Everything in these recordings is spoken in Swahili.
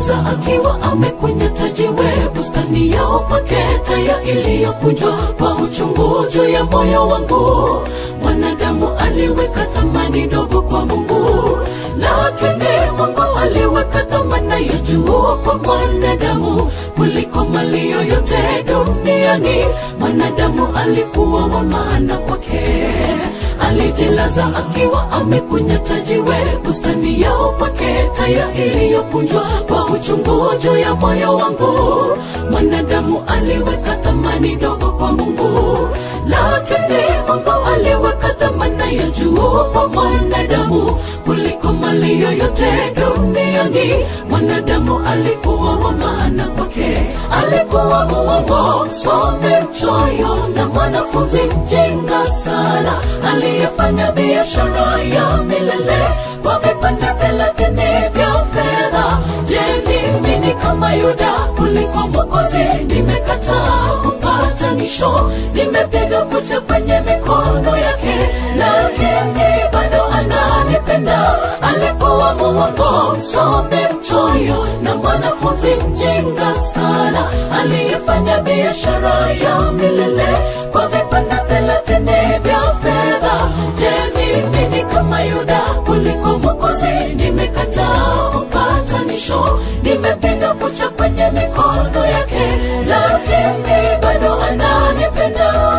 alijilaza akiwa amekunyata jiwe bustani ya upaketa ya iliyokunjwa kwa uchungu juu ya moyo wangu mwanadamu aliweka thamani ndogo kwa mungu lakini mungu aliweka thamana ya juu kwa mwanadamu kuliko mali yoyote duniani mwanadamu alikuwa wa maana kwake alijilaza akiwa amekunyata jiwe bustani ya upaketa ya iliyokunjwa kwa uchungu juu ya moyo wangu mwanadamu aliweka thamani ndogo kwa mungu lakini mungu aliweka thamana ya juu kwa mwanadamu kuliko mali yoyote duniani mwanadamu alikuwa wa maana kwake alikuwa muongo msome mchoyo na mwanafunzi mjinga sana aliyefanya biashara ya milele kwa vipande thelathini vya fedha je mimi ni kama yuda kuliko mwokozi nimekataa upatanisho nimepiga kucha kwenye mikono yake lakini bado ananipenda alikuwa muongo msome mchoyo na mwanafunzi mjinga sana aliyefanya biashara ya milele kwa vipande thelathini vya fedha je mimi ni kama yuda kuliko mwokozi nimekataa upatanisho nimepiga kucha kwenye mikono yake lakini bado ananipenda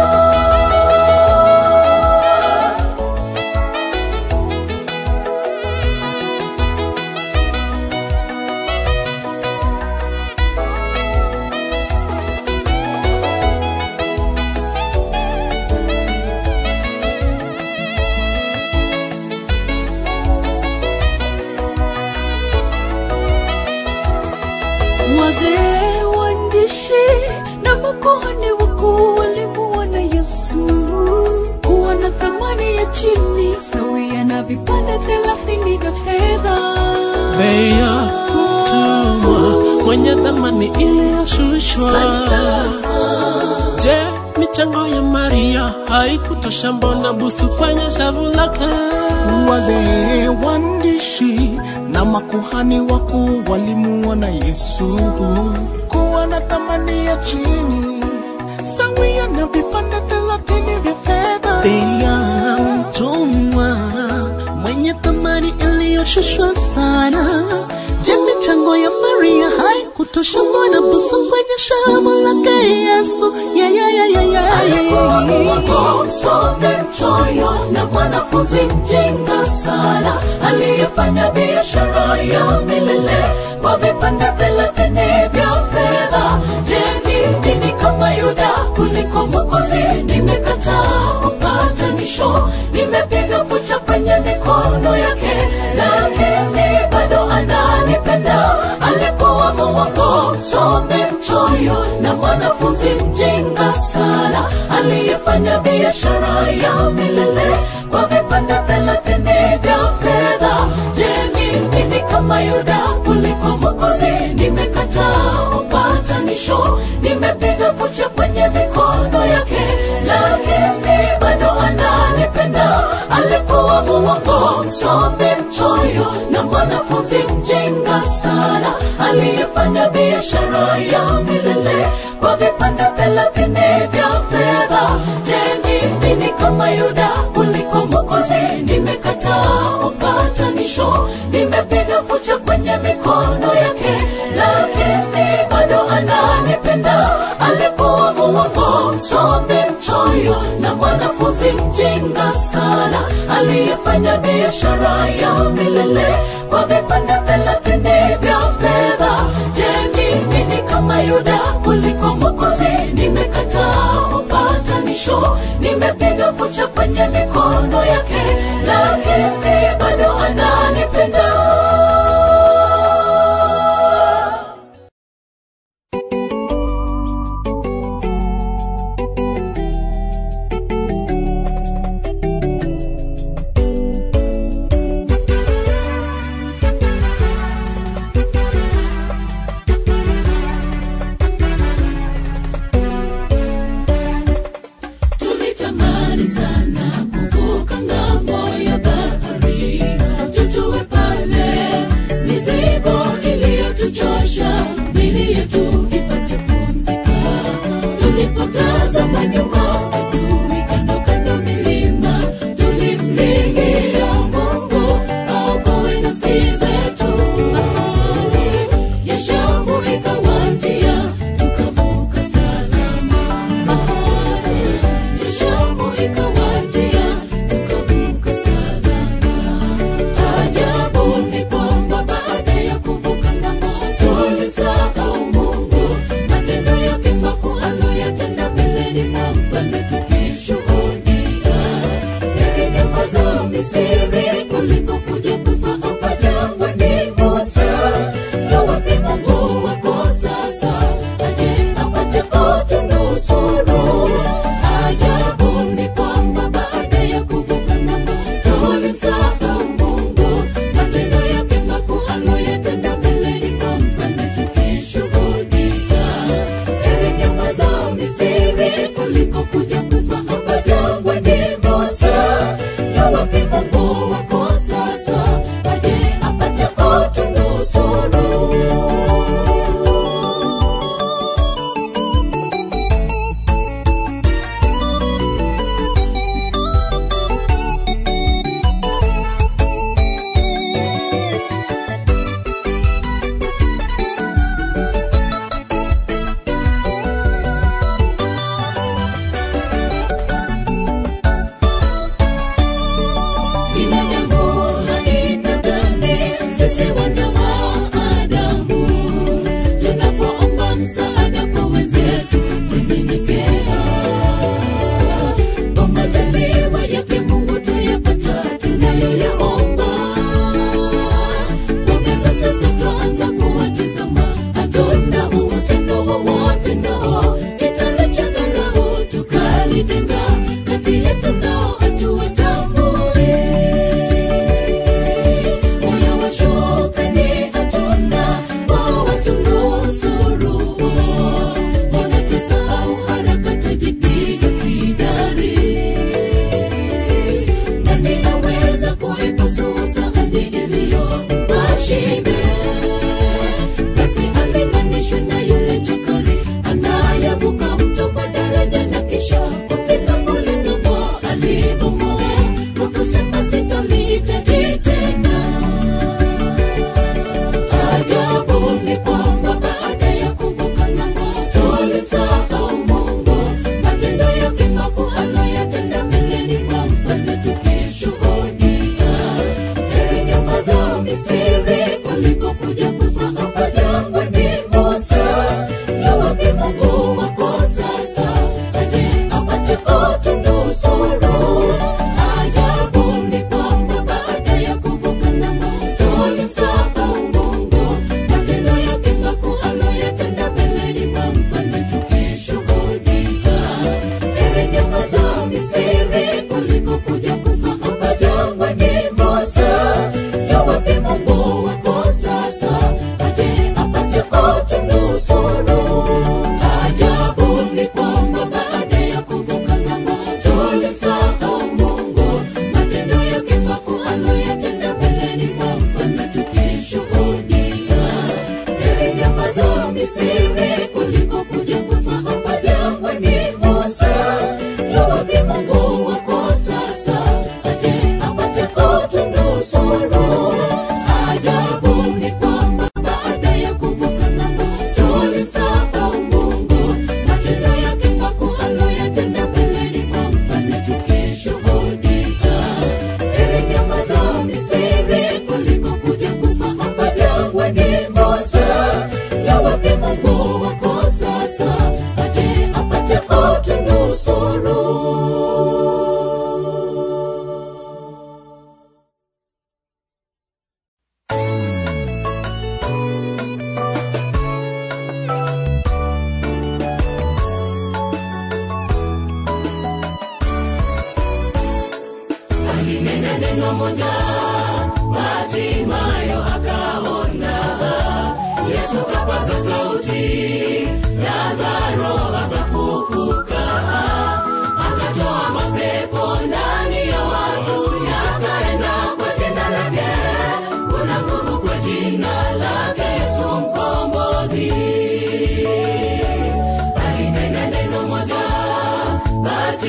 wazee waandishi na makuhani wakuu walimuona yesu kuwa na thamani ya chini sawia na vipande thelathini vya fedha bei ya mtumwa mwenye thamani iliyoshushwa. Je, michango ya Maria haikutosha? Mbona busu kwenye shavu lake? wazee waandishi na makuhani wakuu walimuona yesu kuwa na thamani ya chini sawia na vipande thelathini vya fedha bei ya mtumwa mwenye thamani iliyoshushwa sana. Je, michango ya Maria haikutosha? Mbona busu kwenye shavu lake Yesu? Yeah, yeah, yeah, yeah, yeah, alikuwa yeah. muongo msome mchoyo na mwanafunzi mjinga sana aliyefanya biashara ya milele kwa vipande thelathini vya fedha je mimi ni kama yuda kuliko mwokozi nimekataa upatanisho nimepiga kucha kwenye mikono yake lakini bado ananipenda alikuwa muongo msome mchoyo na mwanafunzi mjinga sana aliyefanya biashara ya milele kwa vipande thelathini vya fedha je mimi ni kama yuda kuliko mwokozi nimekataa upatanisho nimepiga kucha kwenye mikono yake lakini bado ananipenda alikuwa muongo msome mchoyo na mwanafunzi mjinga sana aliyefanya biashara ya milele kwa vipande thelathini vya fedha je mimi ni kama yuda kuliko mwokozi nimekataa upatanisho nimepiga kucha kwenye mikono yake lakini bado ananipenda alikuwa muongo msome mchoyo na mwanafunzi mjinga sana aliyefanya biashara ya milele kwa vipande thelathini vya fedha je mimi ni kama yuda kuliko mwokozi nimekataa upatanisho nimepiga kucha kwenye mikono yake lakini bado ananipenda tulitamani sana tulipotazama nyuma adui kando kando milima tulimlilia mungu aokoe nafsi zetu bahari ya shamu ikawatia tukavuka salama bahari ya shamu ikawatia tukavuka salama ajabu ni kwamba baada ya kuvuka ngamo tulimsahau mungu matendo yake makuu aloyatenda mbeleni mwa mfalme tukishuhudia heri nyambazo misiri kuliko kuja kufa hapa jangwani musa yawapi mungu wako sasa aje apate kutunusuru ajabu ni kwamba baada ya kuvuka ngamo tulimsahau mungu matendo yake makuu aloyatenda mbeleni mwa mfalme tukishuhudia heri nyama za misiri kuliko kuja kufa hapa jangwani musa yawapi mungu wako sasa aje apate kutunusuru binadamu haina dhambi, sisi wana wa Adamu. Tunapoomba msaada kwa wenzetu, kunyenyekea. Kwa majaliwa yake Mungu tuyapata tunayoyaomba. Kabisa sasa twaanza kuwatizama, hatuna uhusiano wowote nao. Italicha dharau tukalitenga, kati yetu nao hatuwatambui moyo wa shukrani hatuna wao watunusuru mbona tusahau haraka tujipiga kidari nani aweza kuipasua sahani iliyompa shibe basi alinganishwe na yule chakari anayevuka mto kwa daraja na kisha kufika kule ng'ambo alibomoa kwa kusema sitalihitaji tena ajabu ni kwamba baada ya kuvuka ng'ambo tulimsahau mungu matendo yake makuu aloyatenda mbeleni mwa mfalme tukishuhudia heri nyama za misiri kuliko kuja kufa hapa jangwani musa yawapi mungu wako sasa aje apate kutunusuru ajabu ni kwamba baada ya kuvuka ng'ambo tulimsahau mungu matendo yake makuu aloyatenda mbeleni mwa mfalme tukishuhudia heri nyama za misiri kuliko kuja kufa hapa jangwani musa yawapi mungu wako sasa aje apate kutunusuru ajabu ni kwamba baada ya kuvuka ng'ambo tulimsahau mungu matendo yake makuu aloyatenda mbeleni mwa mfalme tukishuhudia heri nyama za misiri kuliko kuja kufa hapa jangwani musa yawapi mungu wako sasa aje apate kutunusuru ajabu ni kwamba baada ya kuvuka ng'ambo tulimsahau mungu matendo yake makuu aloyatenda mbeleni mwa mfalme tukishuhudia heri nyama za misiri kuliko kuja kufa hapa jangwani musa yawapi mungu wako sasa aje apate kutunusuru alinena neno moja Hatimayo akaona Yesu kapaza sauti, Lazaro akafufuka, akatoa mapepo ndani ya watu, yakaenda kwa jina lake. Kuna nguvu kwa jina lake Yesu mkombozi. Alinena neno moja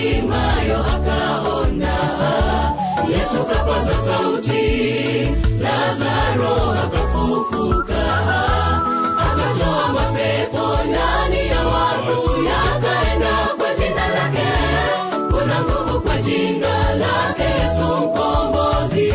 Batimayo akaona, Yesu kapaza sauti, Lazaro akafufuka, akatoa mapepo ndani ya watu, yakaenda kwa jina lake. Kuna nguvu kwa jina lake Yesu mkombozi.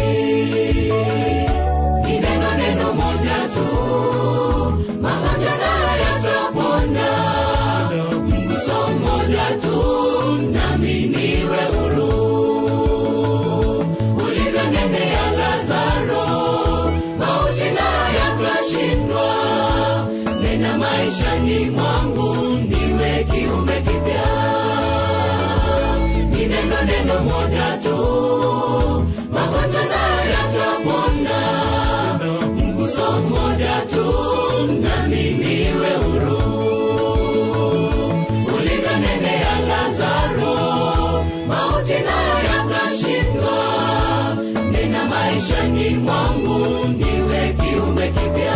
Ni neno neno moja tu, magonjwa nayo yatapona. Mguso mmoja tu, nami niwe huru. Ulivyonenea Lazaro, mauti nayo yakashindwa. Nena maishani mwangu, niwe kiumbe kipya. Ni neno neno moja tu, magonjwa nayo yatapona. Mguso mmoja tu, nami niwe huru. Ulivyonenea Lazaro, mauti nayo yakashindwa. Nena maishani mwangu, niwe kiumbe kipya.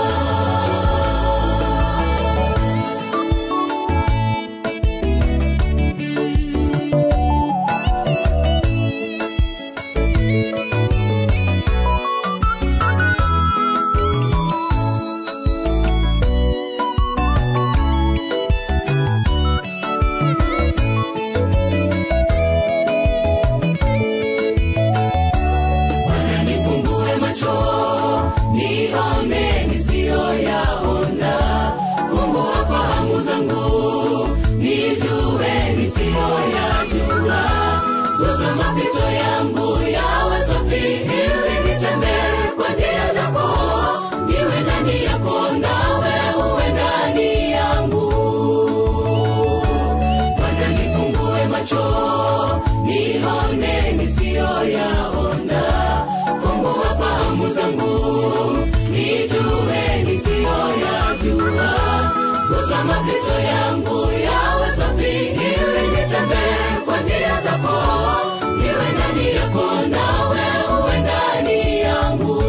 Bwana nifungue macho nione nisiyoyaona, fungua fahamu zangu nijue nisiyoyajua, gusa mapito yangu yawe safi, ili nitembee kwa njia zako, niwe ndani yako nawe uwe ndani yangu. Bwana nifungue macho nione nisiyoyaona, fungua fahamu zangu nijue nisiyoyajua, gusa mapito yangu yawe safi, ili nitembee kwa njia zako, niwe ndani yako nawe uwe ndani yangu.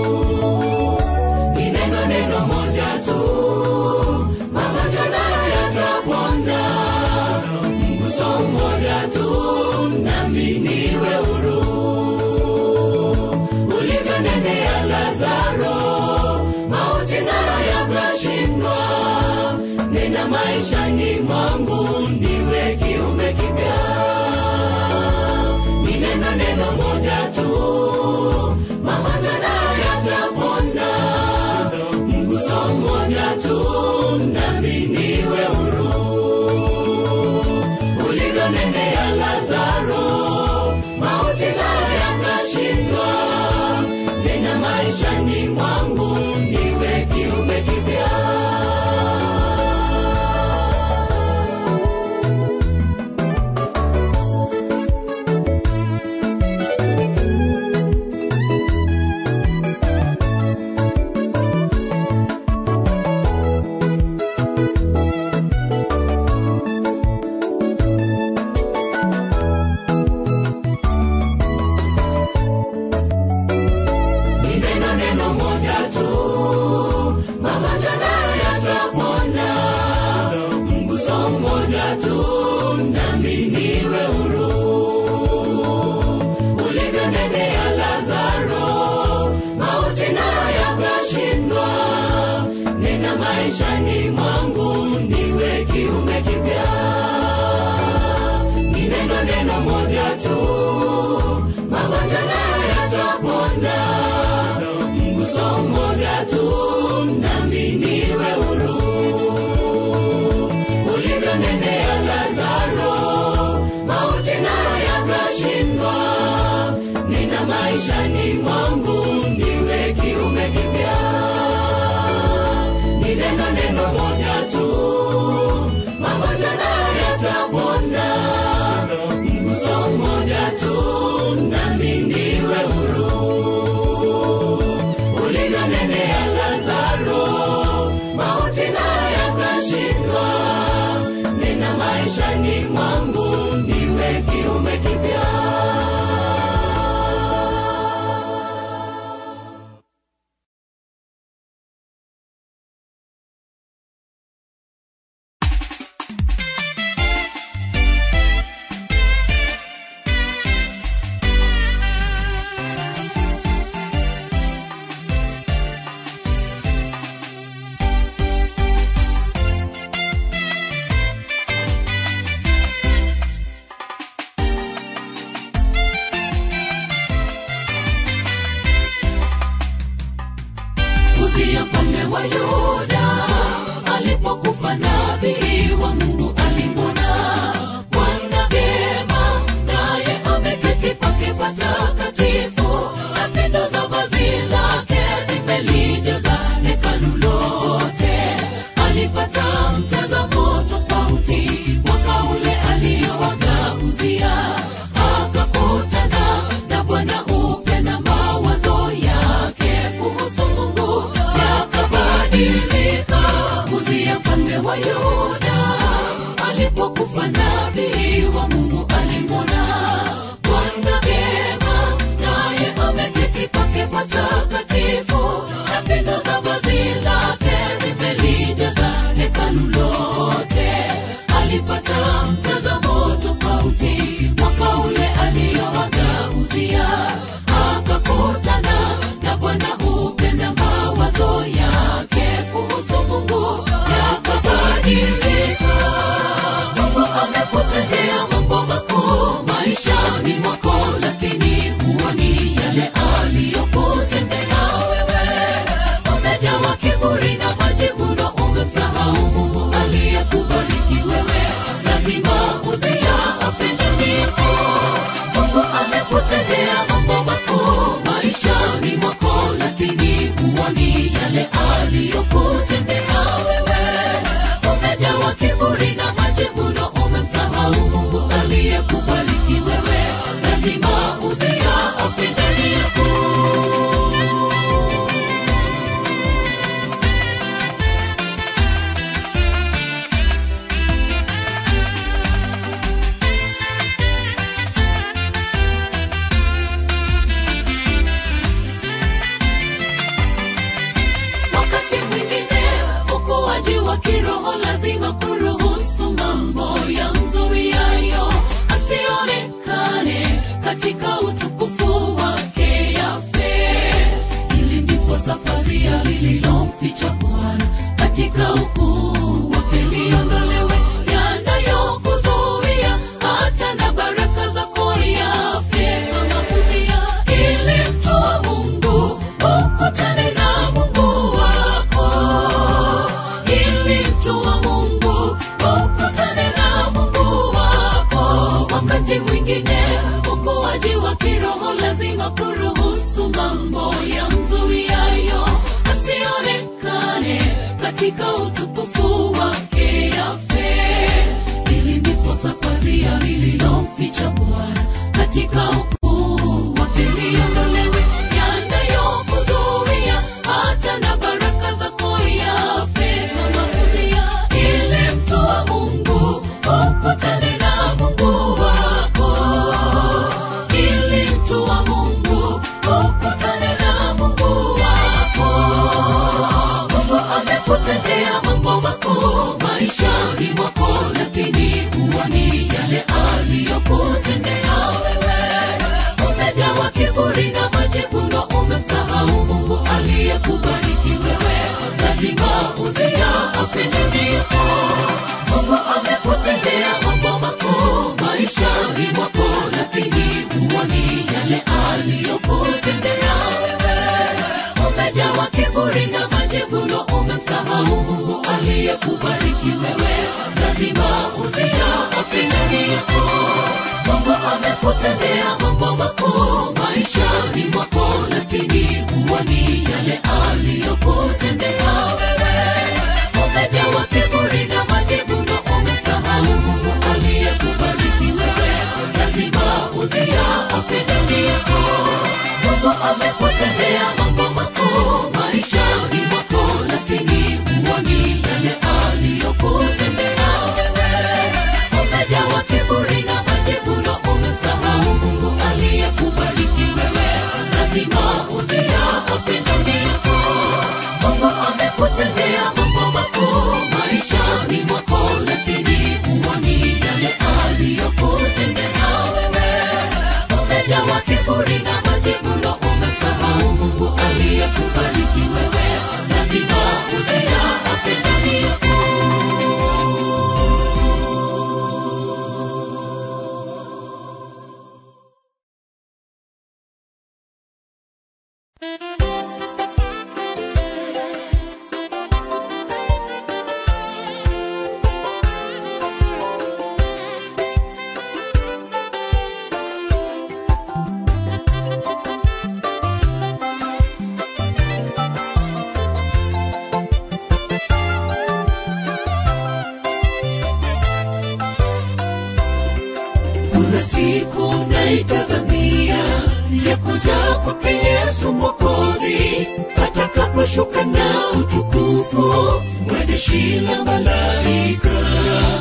Ni neno neno moja tu, magonjwa nayo yatapona. Mguso mmoja tu, nami niwe huru. Ulivyonenea Lazaro, mauti nayo yakashindwa. Nena maishani mwangu, niwe kiumbe kipya. Ni neno neno moja tu, magonjwa nayo yatapona. Mguso mmoja tu, nami niwe huru. Ulivyonenea Lazaro, mauti nayo yakashindwa. Nena maishani mwangu, niwe kiumbe kipya. Ni neno neno moja tu, magonjwa nayo yatapona. Mguso mmoja tu, nami niwe huru. Ulivyonenea Lazaro, mauti nayo yakashindwa. Nena maishani mwangu, niwe kiumbe kipya. Ni neno neno moja tu, magonjwa nayo yatapona. Mguso mmoja tu, nami niwe huru. Ulivyonenea Lazaro, mauti nayo yakashindwa. Nina maishani mwangu, niwe kiumbe kipya. Ni neno neno moja tu, magonjwa nayo yatapona. Mguso mmoja tu, nami niwe huru. Ulivyonenea Lazaro, mauti nayo yakashindwa. Nina maishani mwangu, niwe kiumbe kipya. nabii wa mungu alimwona bwana vyema naye ameketi pake patakatifu na pindo za vazi lake zimelijaza hekalu lote alipata mtazamo tofauti mwaka ule aliyowagauzia akakutana na bwana upenda mawazo yake kuhusu mungu yakabadilika mungu amekutendea mambo makuu maishani mwako lakini huoni yale aliyokutendea wewe umejawa kiburi na majivuno umemsahau mungu aliyekubariki wewe lazima uzia afendanipo mungu amekutendea mambo makuu maishani mwako lakini huoni yale aliyokutendea wewe umejawa kiburi na majivuno umemsahau mungu aliyekubariki wewe lazima uzia afendanipo wakati mwingine ukuaji wa kiroho lazima kuruhusu mambo ya mzuiayo asionekane katika utukufu wake yafe ili ndipo sapazia lililomficha bwana katika ukuu wake liondolewe yanayokuzuia hata na baraka zako yafe kama kuzia ili mtu wa mungu ukutane na mungu wako ili mtu wa mungu ukutane na mungu wako wakati mwingine ukuaji wa kiroho lazima kuruhusu mambo ya mzuiayo asionekane katika utukufu wake yafe ili ndipo sapazia lililomficha bwana katika ukuu wake liondolewe yanayokuzuia hata na baraka zako yafe kama kuzia ili mtu wa mungu ukutane na mungu wako ili mtu wa mungu ukutane na mungu wako mungu amekutendea mambo makuu maishani mwako lakini huoni yale aliyokutendea wewe umejawa kiburi na majivuno umemsahau mungu aliyekubariki wewe lazima uzia afendanipo mungu amekutendea mambo makuu maishani mwako lakini huoni yale aliyokutendea wewe umejawa kiburi na majivuno umemsahau mungu aliyekubariki wewe lazima uzia afendanipo mungu amekutendea mambo makuu maishani mwako lakini huoni yale aliyokutendea wewe umejawa kiburi na majivuno umemsahau mungu aliyekubariki wewe lazima uzia afendanipo mungu amekutendea mambo makuu maishani mwako lakini huoni yale aliyokutendea wewe umejawa kiburi na majivuno umemsahau mungu aliyekubariki wewe lazima uzia afendanipo mungu amekutendea mambo makuu maishani mwako lakini huoni yale aliyokutendea wewe umejawa kiburi na majivuno umemsahau mungu aliyekubariki wewe lazima uzia afendanipo kuna siku naitazamia ya kuja kwake yesu mwokozi atakaposhuka na utukufu mwa jeshi la malaika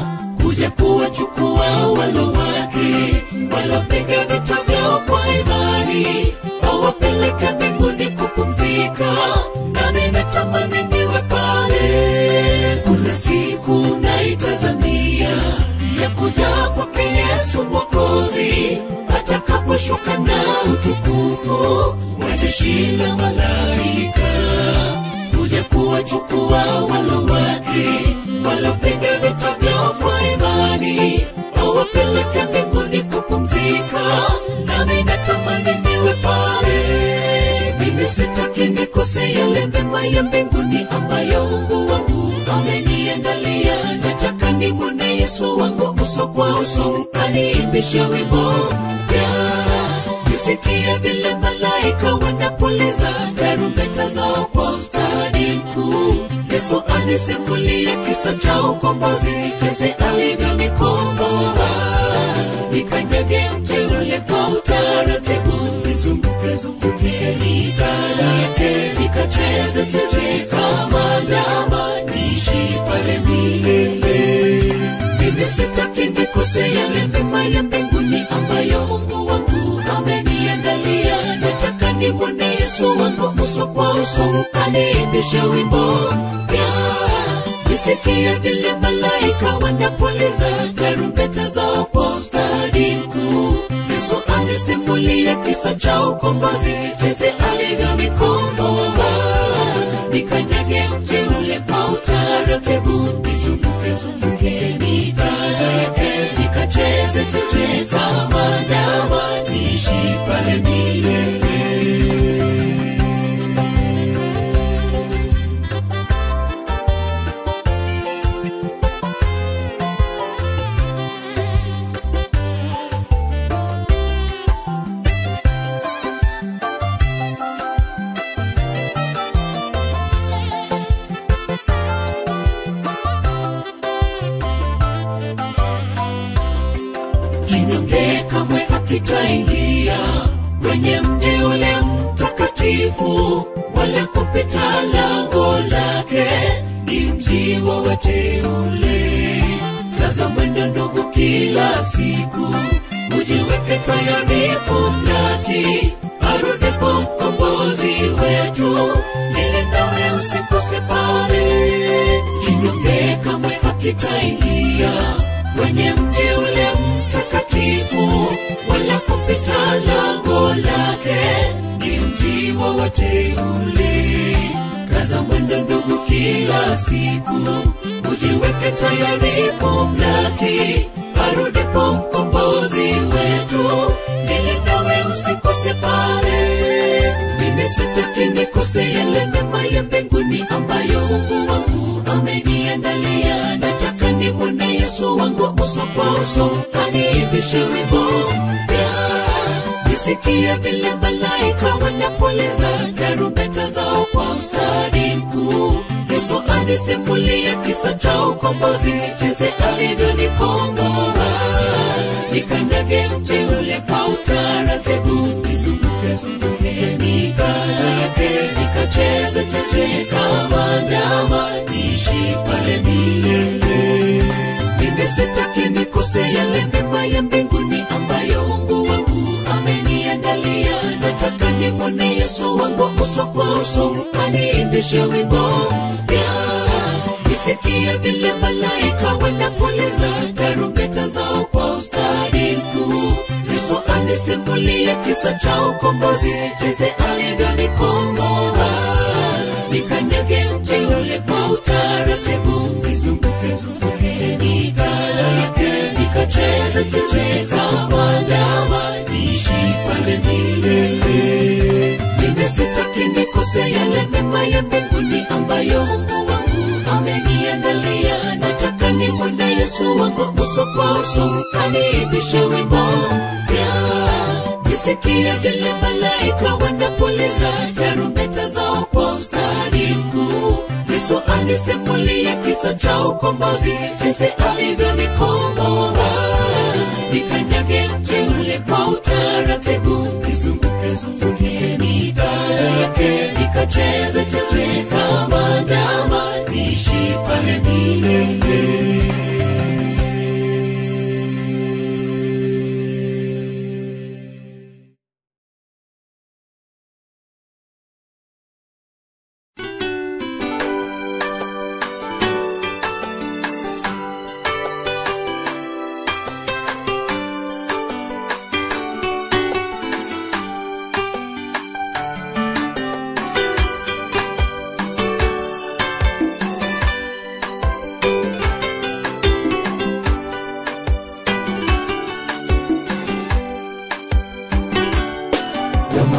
kuja kuwachukua walo wake walopiga vita vyao kwa imani awapeleke mbinguni kupumzika nami natamani niwe pale kuna siku naitazamia ya kuja kwake yesu mwokozi atakaposhuka na utukufu wa jeshi la malaika kuja kuwachukua walo wake walopiga vita vyao kwa imani awapeleke mbinguni kupumzika nami natamani niwe pale mimi sitaki nikose yale mema ya mbinguni ambayo mungu wangu ameniandalia nataka nimwone yesu wangu uso kwa uso aniimbishe wimbo mpya nisikie vile malaika wanapuliza tarumbeta zao kwa ustadi mkuu yesu anisimulie kisa cha ukombozi jinsi alivyonikomboa nikanyage mti ule kwa utaratibu nizunguke zunguke mitala yake nikacheze cheze kama ndama niishi pale milele mimi sitaki nikose yale mema ya mbinguni ambayo mungu wangu ameniandalia nataka nimwone yesu wangu uso kwa uso aniimbishe wimbo mpya nisikie vile malaika wanapuliza tarumbeta zao kwa ustadi mkuu yesu anisimulie kisa cha ukombozi jinsi alivyonikomboa nikanyage mti ule kwa utaratibu nizunguke zunguke mitala yake nikacheze cheche za mandama niishi pale milele kinyonge kamwe hakitaingia kwenye mji ule mtakatifu wala kupita lango lake ni mji wa wateule kaza mwendo ndugu kila siku ujiweke tayari kumlaki arudipo mkombozi wetu ili nawe usikose pale kinyonge kamwe hakitaingia kwenye mji ule mtakatifu wala kupita lango lake ni mji wa wateule kaza mwendo ndugu kila siku ujiweke tayari kumlaki arudipo mkombozi wetu ili nawe usikose pale mimi sitaki nikose yale mema ya mbinguni ambayo mungu wangu ameniandalia nataka nimwone yesu wangu uso kwa uso aniimbishe wimbo mpya nisikie vile malaika wanapuliza tarumbeta zao kwa ustadi mkuu yesu anisimulie kisa cha ukombozi jinsi alivyonikomboa nikanyage mti ule kwa utaratibu nizunguke zunguke mitala yake nikacheze cheche kama ndama niishi pale milele mimi sitaki nikose yale mema ya mbinguni ambayo mungu wangu ameniandalia nataka nimwone yesu wangu uso kwa uso aniimbishe wimbo mpya nisikie vile malaika wanapuliza tarumbeta zao kwa ustadi mkuu yesu anisimulie kisa cha ukombozi jinsi alivyonikomboa nikanyage mti ule kwa utaratibu nizunguke zunguke mitala yake nikacheze cheche kama ndama niishi pale milele mimi sitaki nikose yale mema ya mbinguni ambayo mungu wangu ameniandalia nataka nimwone yesu wangu uso kwa uso aniimbishe wimbo mpya nisikie vile malaika wanapuliza tarumbeta zao kwa ustadi mkuu yesu anisimulie kisa cha ukombozi jinsi alivyonikomboa nikanyage mti ule kwa utaratibu nizunguke zunguke mitala yake nikacheze cheche kama ndama niishi pale milele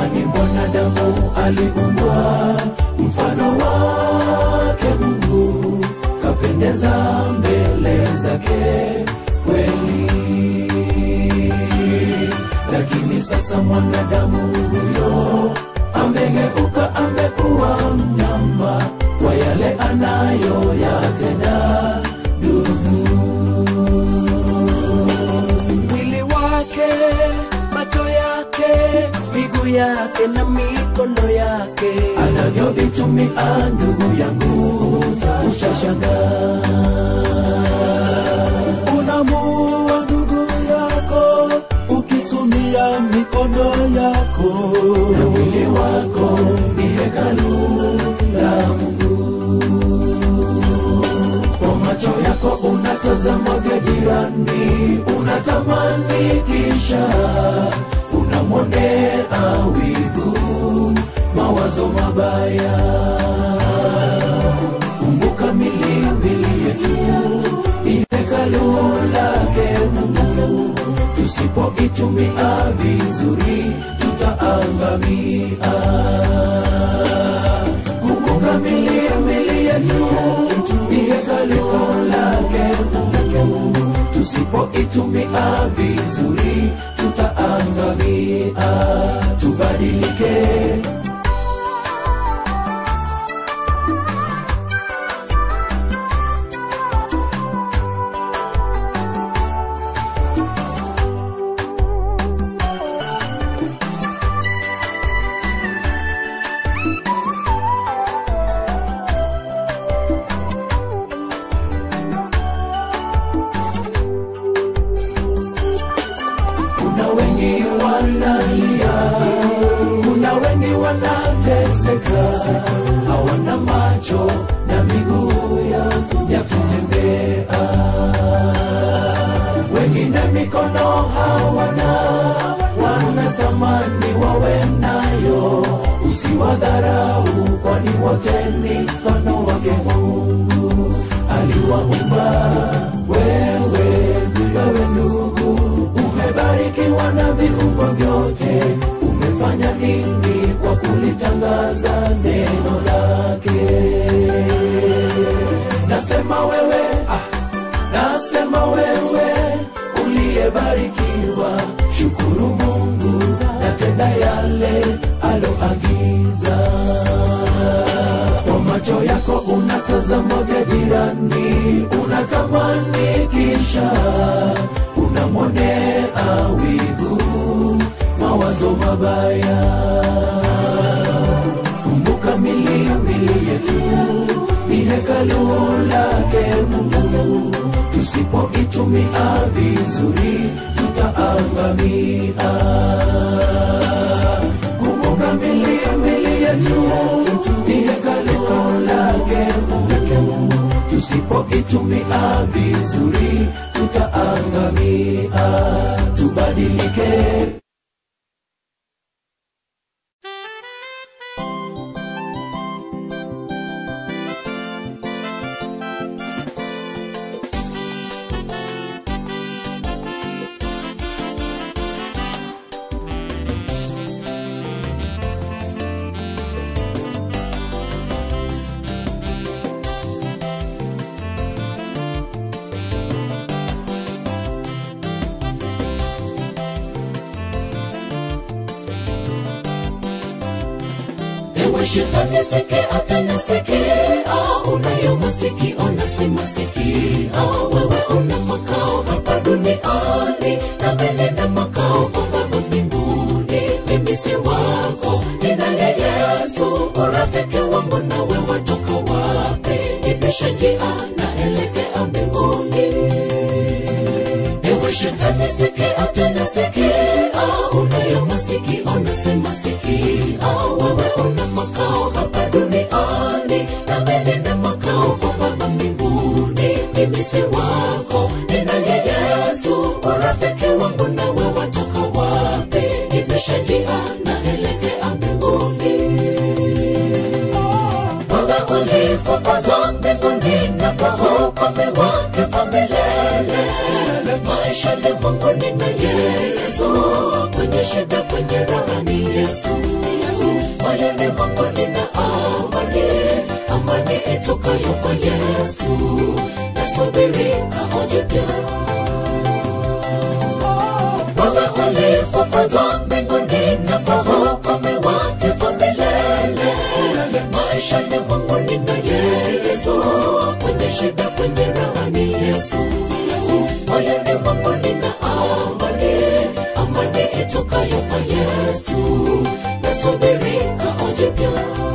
kwani mwanadamu aliumbwa mfano wake Mungu, kapendeza mbele zake kweli. Lakini sasa mwanadamu huyo amegeuka, amekuwa mnyama kwa yale anayoyatenda ndugu mwili wake, macho yake, miguu yake na mikono yake. anavyovitumia ndugu yangu utashangaa. unamuua ndugu yako ukitumia mikono yako na mwili wako ni hekalu la Mungu. Kwa macho yako unatazama vya jirani, unatamani kisha unamwonea wivu, mawazo mabaya. Kumbuka milimili yetu ni hekalu lake Mungu, tusipoitumia vizuri tutaangamia. Kumbuka milimili yetu ni hekalu lake Mungu, tusipoitumia vizuri tutaangamia. Tubadilike. kuna wengi wanalia, kuna wengi wanateseka, hawana macho na miguu ya, ya kutembea, wengine mikono hawana, wanatamani wawe nayo. Usiwadharau, kwani wote ni mfano wake Mungu aliwaumba wewe, wewe ndugu umebarikiwa na viungo vyote. Umefanya nini kwa kulitangaza neno lake? Nasema wewe, ah, nasema wewe uliyebarikiwa, shukuru Mungu na tenda yale aloagiza. Kwa macho yako unatazama vya jirani, unatamani kisha unamwonea wivu, mawazo mabaya. Kumbuka milimili yetu ni hekalu lake Mungu, tusipoitumia vizuri tutaangamia. Kumbuka milimili yetu ni hekalu lake Mungu, tusipoitumia vizuri tutaangamia. Tubadilike. Ewe shetani sikia tena sikia, unayo masikio na si masikio. Wewe una makao hapa duniani, na mimi na makao Baba mbinguni. Mimi si wako, ninaye Yesu, urafiki wangu nawe watoka wapi? Nipisha njia naelekea mbinguni. Ewe shetani sikia tena sikia, unayo masikio na si masikio. Wewe una makao hapa duniani, na mimi na makao kwa Baba mbinguni. Mimi si wako, ninaye Yesu, urafiki wangu nawe watoka wapi? Nipisha njia naelekea mbinguni. Baba ulipopaza mbinguni na kwa ukame wake fa milele, maisha limwenguni na Yesu, kwenye shida, kwenye raha ni Yesu. Moyoni mwangu nina amani, amani itokayo kwa Yesu. Nasubiri kaoje pia wewe ulifukuzwa mbinguni na kwa hukumu wake kwa milele. Maisha ni Mungu nina Yesu, kwenye shida, kwenye raha ni Yesu. Moyoni mwangu nina amani, amani itokayo kwa Yesu. Nasubiri kaoje pia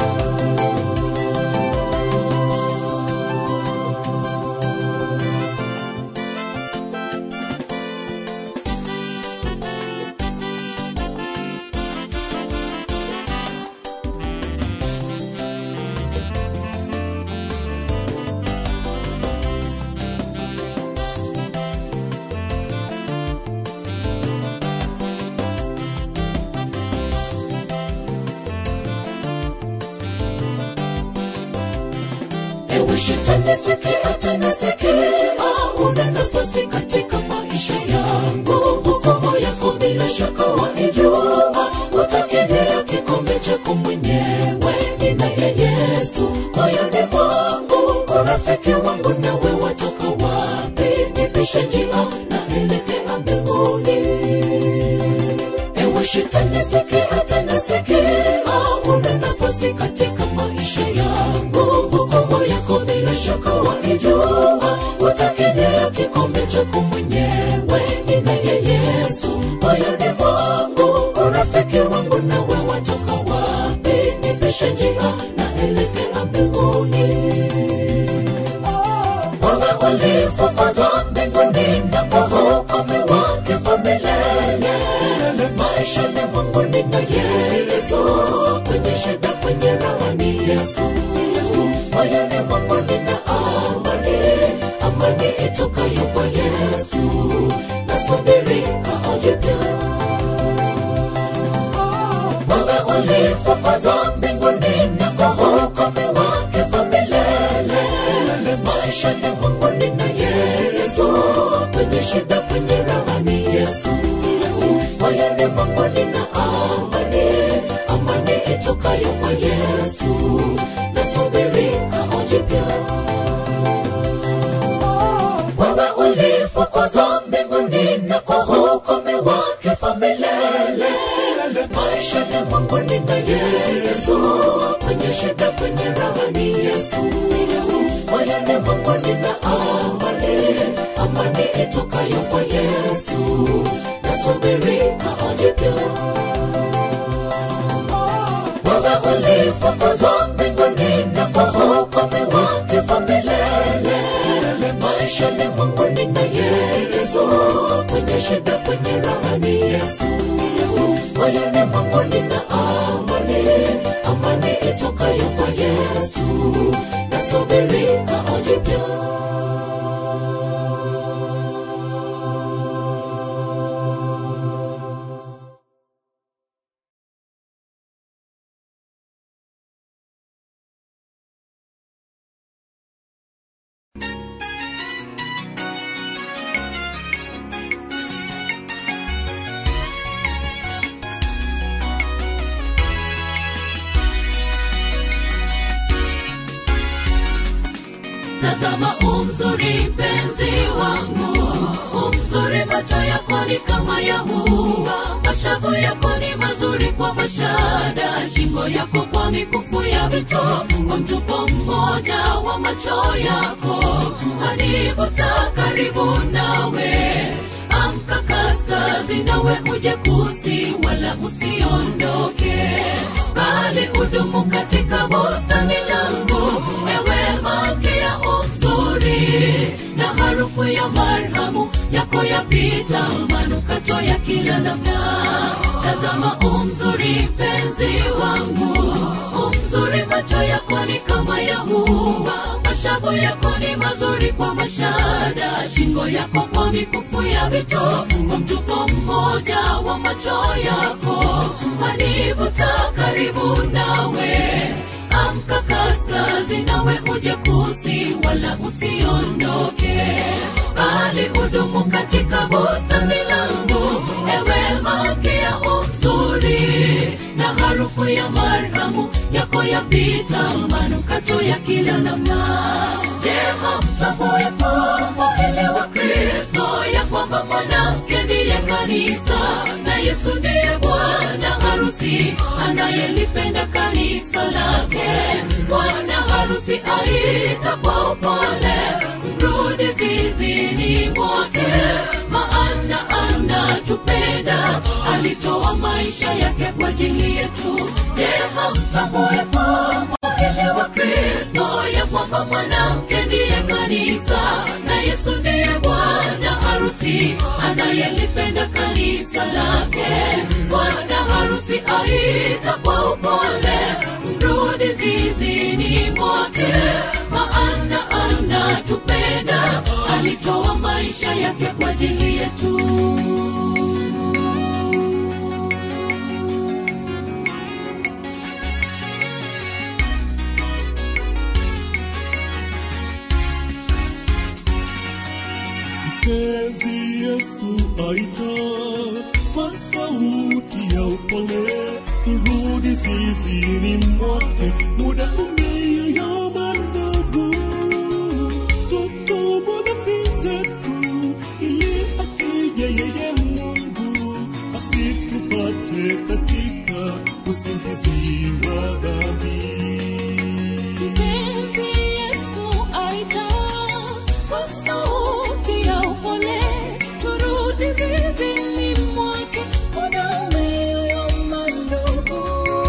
Ewe shetani sikia tena sikia, una nafasi katika maisha yangu. Hukumu yako bila shaka waijua, utakinea kikombe chako mwenyewe. Ninaye Yesu moyoni mwangu, urafiki wangu nawe watoka wapi? Nipishe njia naelekea mbinguni. Ewe shetani sikia tena sikia, una nafasi katika maisha yangu. Hukumu yako bila shaka waijua, utakinea kikombe chako mwenyewe. Ninaye Yesu moyoni mwangu, urafiki wangu nawe watoka wapi? Nipishe njia naelekea mbinguni wewe ulifukuzwa mbinguni na kwa hukumu wake kwa milele. Maisha ni Mungu nina Yesu, kwenye shida, kwenye raha ni Yesu. Moyoni mwangu nina amani, amani itokayo kwa Yesu. Nasubiri kaoje pia wewe ulifukuzwa mbinguni na kwa hukumu wake kwa milele. Maisha ni Mungu nina Yesu, kwenye shida, kwenye raha ni Yesu. Moyoni mwangu nina amani, amani itokayo kwa Yesu. Nasubiri kaoje pia wewe ulifukuzwa mbinguni na kwa hukumu wake kwa milele. Maisha ni Mungu nina Yesu, kwenye shida, kwenye raha ni Yesu. Moyoni mwangu nina amani, amani itokayo kwa Yesu. Nasubiri kaoje pia wewe ulifukuzwa mbinguni na kwa hukumu wake kwa milele. Maisha ni Mungu nina Yesu, kwenye shida, kwenye raha ni Yesu. Moyoni mwangu nina amani, amani itokayo kwa Yesu. Nasubiri kaoje pia Tazama umzuri mpenzi wangu, umzuri macho yako ni kama ya hua, mashavu yako ni mazuri kwa mashada, shingo yako kwa mikufu ya vito, kwa mtupo mmoja wa macho yako anivuta karibu nawe. Amka kaskazi nawe uje kusi, wala usiondoke, bali udumu katika bustani langu, ewe malkia umzuri, na harufu ya marhamu yako yapita manukato ya kila namna. Tazama umzuri mpenzi wangu, umzuri macho yako ni kama ya hua, mashavu yako ni mazuri kwa mashada, shingo yako kwa mikufu ya vito, kwa mtupo mmoja wa macho yako wanivuta karibu nawe. Amka kaskazi nawe uje kusi, wala usiondoke, bali walihudumu katika bustani langu ewe malkia uzuri na harufu ya marhamu yako yapita manukato ya kila namna je hamtambue fumbo hili wa kristo ya kwamba mwanamke ndiye kanisa na yesu ndiye bwana harusi anayelipenda kanisa lake bwana harusi aita kwa upole mrudi zizini mwake maana anatupenda alitoa maisha yake kwa ajili yetu je hamtambue fumbo hili wa kristo ya kwamba mwanamke ndiye kanisa na yesu ndiye bwana harusi anayelipenda kanisa lake bwana harusi aita kwa upole mrudi zizini mwake maana anatupenda alitoa maisha yake kwa ajili yetu mpenzi Yesu aita kwa sauti ya upole, turudi zizini mwake, muda umeyoyoma ndugu, tutubu dhambi zetu, ili akija yeye Mungu asitupate katika usingizi wa dhambi. Mpenzi Yesu aita kwa sauti ya upole, turudi zizini mwake, muda umeyoyoma ndugu.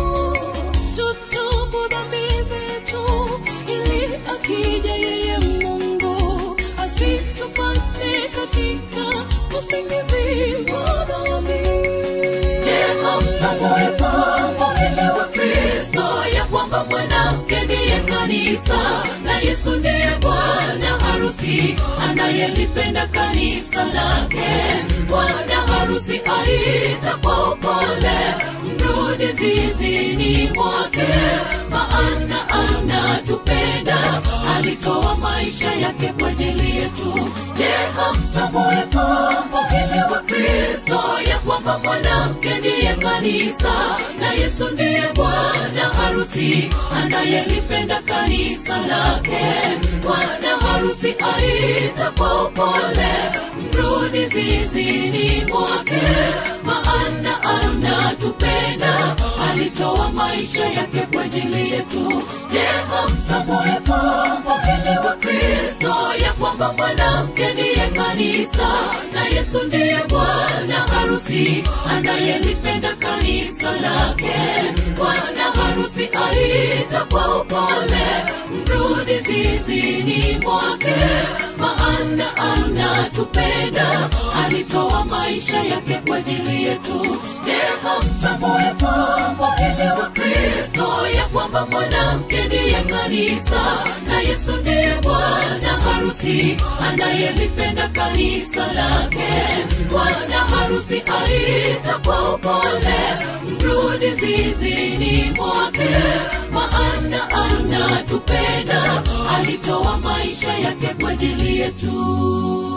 Tutubu dhambi zetu, ili akija yeye Mungu asitupate katika usingizi wa dhambi. Je, hamtambue fumbo hili wa Kristo ya kwamba mwanamke ndiye kanisa na Yesu ndiye bwana harusi anayelipenda kanisa lake. Bwana harusi aita kwa upole, mrudi zizini mwake, maana anatupenda, alitoa maisha yake kwa ajili yetu. Je, hamtambue fumbo hili wa Kristo ya kwamba mwanamke ndiye kanisa na Yesu ndiye bwana harusi anayelipenda kanisa lake. Bwana harusi aita kwa upole, mrudi zizini mwake, maana anatupenda, alitoa maisha yake kwa ajili yetu. Je, hamtambue fumbo hili wa Kristo ya kwamba mwanamke ndiye kanisa na Yesu ndiye bwana harusi anayelipenda kanisa lake. Bwana harusi aita kwa upole, mrudi zizini mwake, maana anatupenda, alitoa maisha yake kwa ajili yetu. Je, hamtambue fumbo hili wa Kristo ya kwamba mwanamke ndiye kanisa na Yesu ndiye bwana harusi anayelipenda kanisa lake. Bwana harusi aita kwa upole, mrudi zizini mwake, maana anatupenda, alitoa maisha yake kwa ajili yetu.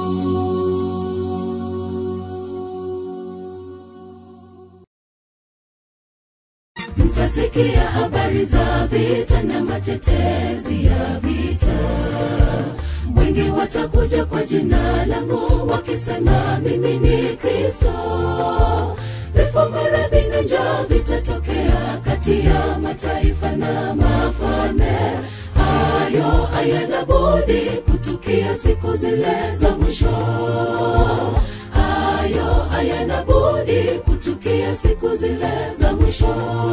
mtasikia habari za vita na matetezi ya vita wengi watakuja kwa jina langu wakisema mimi ni kristo vifo maradhi na njaa vitatokea kati ya mataifa na mafalme hayo hayana budi kutukia siku zile za mwisho hayo hayana budi kutukia siku zile za mwisho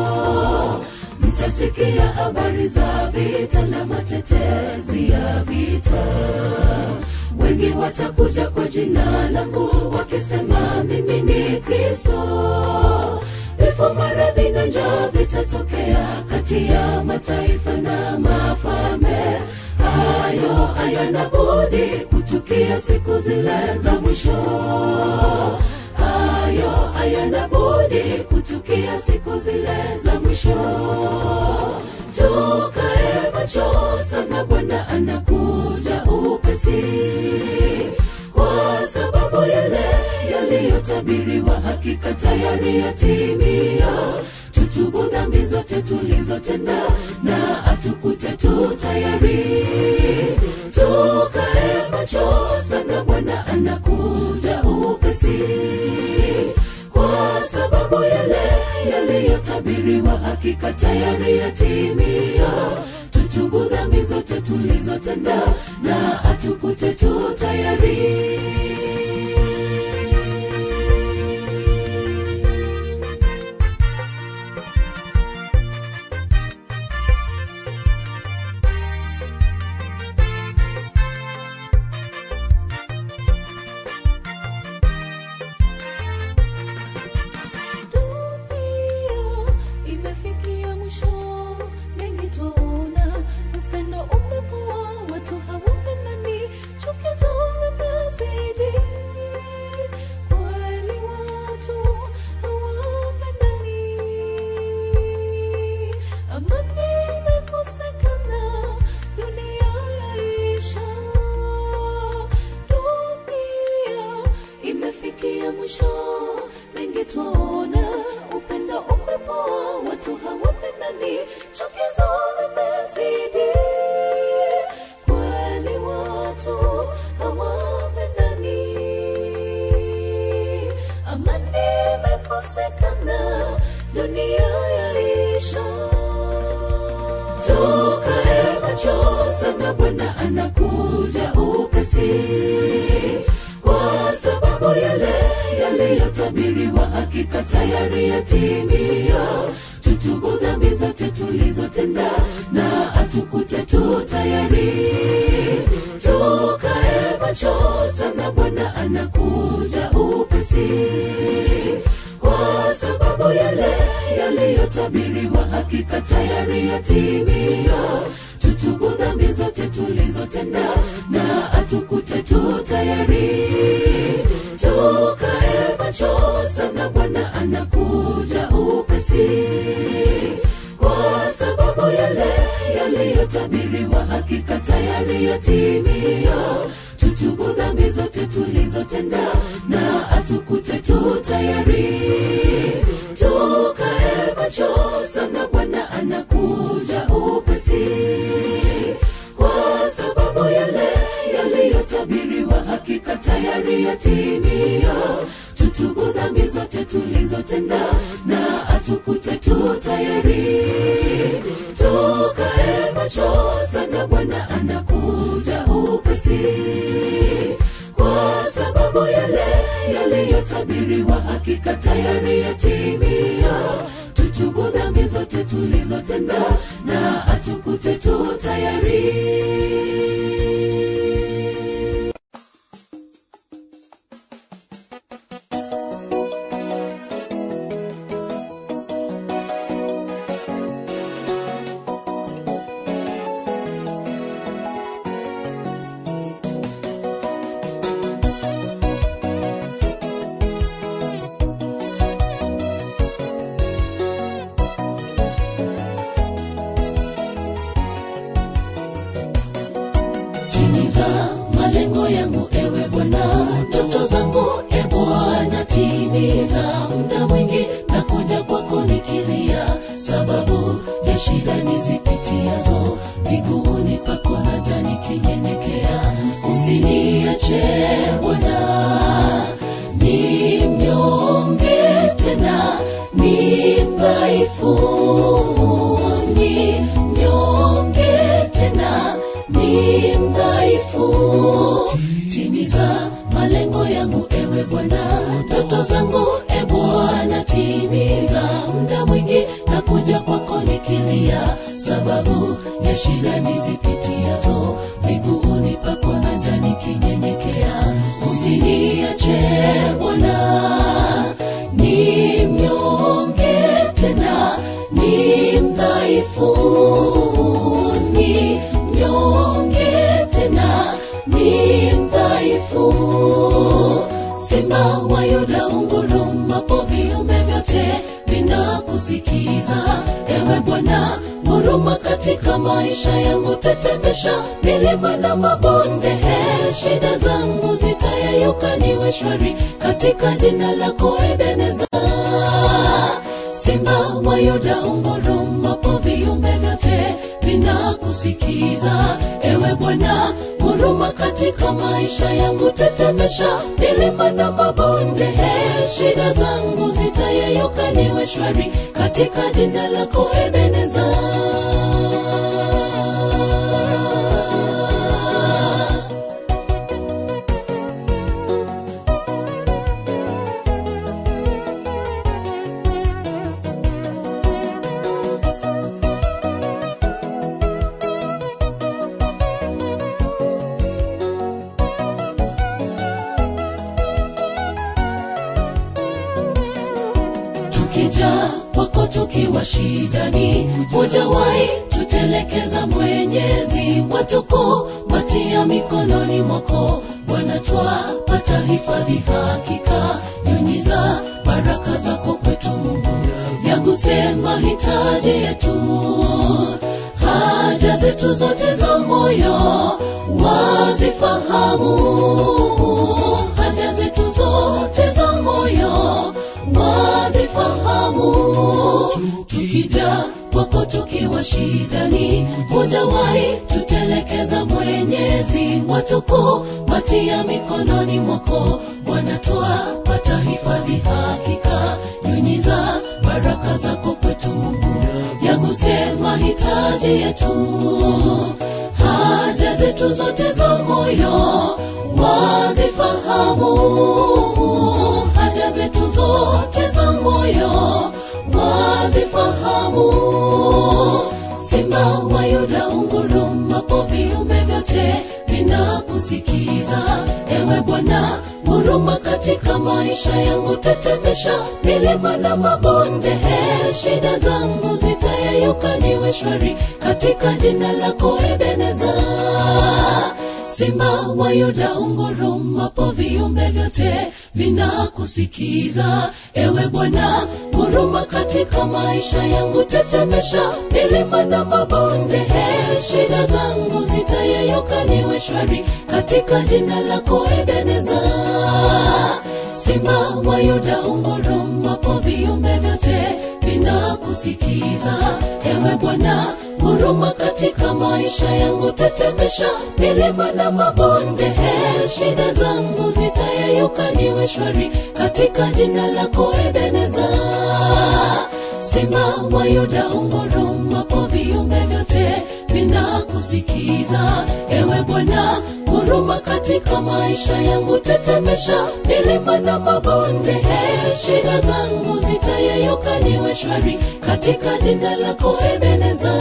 mtasikia habari za vita na matetezi ya vita wengi watakuja kwa jina langu wakisema mimi ni kristo vifo maradhi na njaa vitatokea kati ya mataifa na mafalme hayo hayana budi kutukia siku zile za mwisho hayo hayana budi kutukia siku zile za mwisho tukae macho sana bwana anakuja upesi kwa yaliyotabiriwa hakika tayari yatimia tutubu dhambi zote tulizotenda na atukute tu tayari tukae macho sana bwana anakuja upesi kwa sababu yale yaliyotabiriwa hakika tayari yatimia tutubu dhambi zote tulizotenda na atukute tu tayari dunia imefikia mwisho mengi twaona upendo umekuwa watu hawapendani chuki zao zimezidi kweli watu hawapendani amani imekosekana dunia yaisha dunia imefikia mwisho mengi twaona upendo umepoa watu hawapendani chuki zao zimezidi kweli watu hawapendani amani imekosekana dunia yaisha tukae macho sana bwana anakuja upesi kwa sababu yale yaliyotabiriwa hakika tayari yatimia tutubu dhambi zote tulizotenda na atukute tu tayari tukae macho sana bwana anakuja upesi kwa sababu yale yaliyotabiriwa hakika tayari yatimia tutubu dhambi zote tulizotenda na atukute tu tayari tukae macho sana bwana anakuja upesi kwa sababu yale yaliyotabiriwa hakika tayari yatimia tutubu dhambi zote tulizotenda na atukute tu tayari tukae macho sana bwana anakuja upesi kwa sababu yale yaliyotabiriwa hakika tayari yatimia tutubu dhambi zote tulizotenda na atukute tu tayari tukae macho sana bwana anakuja upesi kwa sababu yale yaliyotabiriwa hakika tayari yatimia tutubu dhambi zote tulizotenda na atukute tu tayari timiza malengo yangu ewe bwana ndoto zangu e bwana timiza muda mwingi na kuja kwako nikilia sababu ya shida nizipitiazo miguuni pako naja nikinyenyekea usiniache bwana ni mnyonge tena ni mdhaifu ni mnyonge tena ni mdhaifu timiza malengo yangu ewe bwana ndoto zangu e bwana timiza muda mwingi na kuja kwako nikilia sababu ya shida nizipitiazo miguuni pako naja nikinyenyekea usiniache bwana ni mnyonge tena ni mdhaifu ni mnyonge tena ni mdhaifu simba wa yuda ungurumapo viumbe vyote vinakusikiza ewe bwana huruma katika maisha yangu tetemesha milima na mabonde he shida zangu zitayeyuka yeyuka niwe shwari katika jina lako ebeneza simba wa yuda ungurumapo viumbe vyote vinakusikiza ewe bwana huruma katika maisha yangu tetemesha milima na mabonde he shida zangu zitayeyuka niwe shwari katika jina lako ebeneza tukija kwako tukiwa shidani hujawahi tutelekeza mwenyezi watuko matia mikononi mwako bwana twapata hifadhi hakika nyunyiza baraka zako kwetu mungu yaguse mahitaji yetu haja zetu zote za moyo wazifahamu haja zetu zote za moyo wazifahamu tukija kwako tukiwa shidani hujawahi tutelekeza mwenyezi watuko matia mikononi mwako bwana twapata hifadhi hakika nyunyiza baraka zako kwetu mungu yaguse mahitaji yetu haja zetu zote za moyo wazifahamu haja zetu zote za moyo wazifahamu simba wa yuda ungurumapo viumbe vyote vinakusikiza ewe bwana huruma katika maisha yangu tetemesha milima na mabonde he shida zangu zitayeyuka niwe shwari katika jina lako ebeneza simba wa yuda ungurumapo viumbe vyote vinakusikiza ewe bwana huruma katika maisha yangu tetemesha milima na mabonde he shida zangu zitayeyuka niwe shwari katika jina lako ebeneza simba wa yuda ungurumapo viumbe vyote vinakusikiza ewe bwana huruma katika maisha yangu tetemesha milima na mabonde he shida zangu zitayeyuka niwe shwari katika jina lako ebeneza simba wa yuda ungurumapo viumbe vyote vinakusikiza ewe bwana huruma katika maisha yangu tetemesha milima na mabonde he shida zangu zitayeyuka niwe shwari katika jina lako ebeneza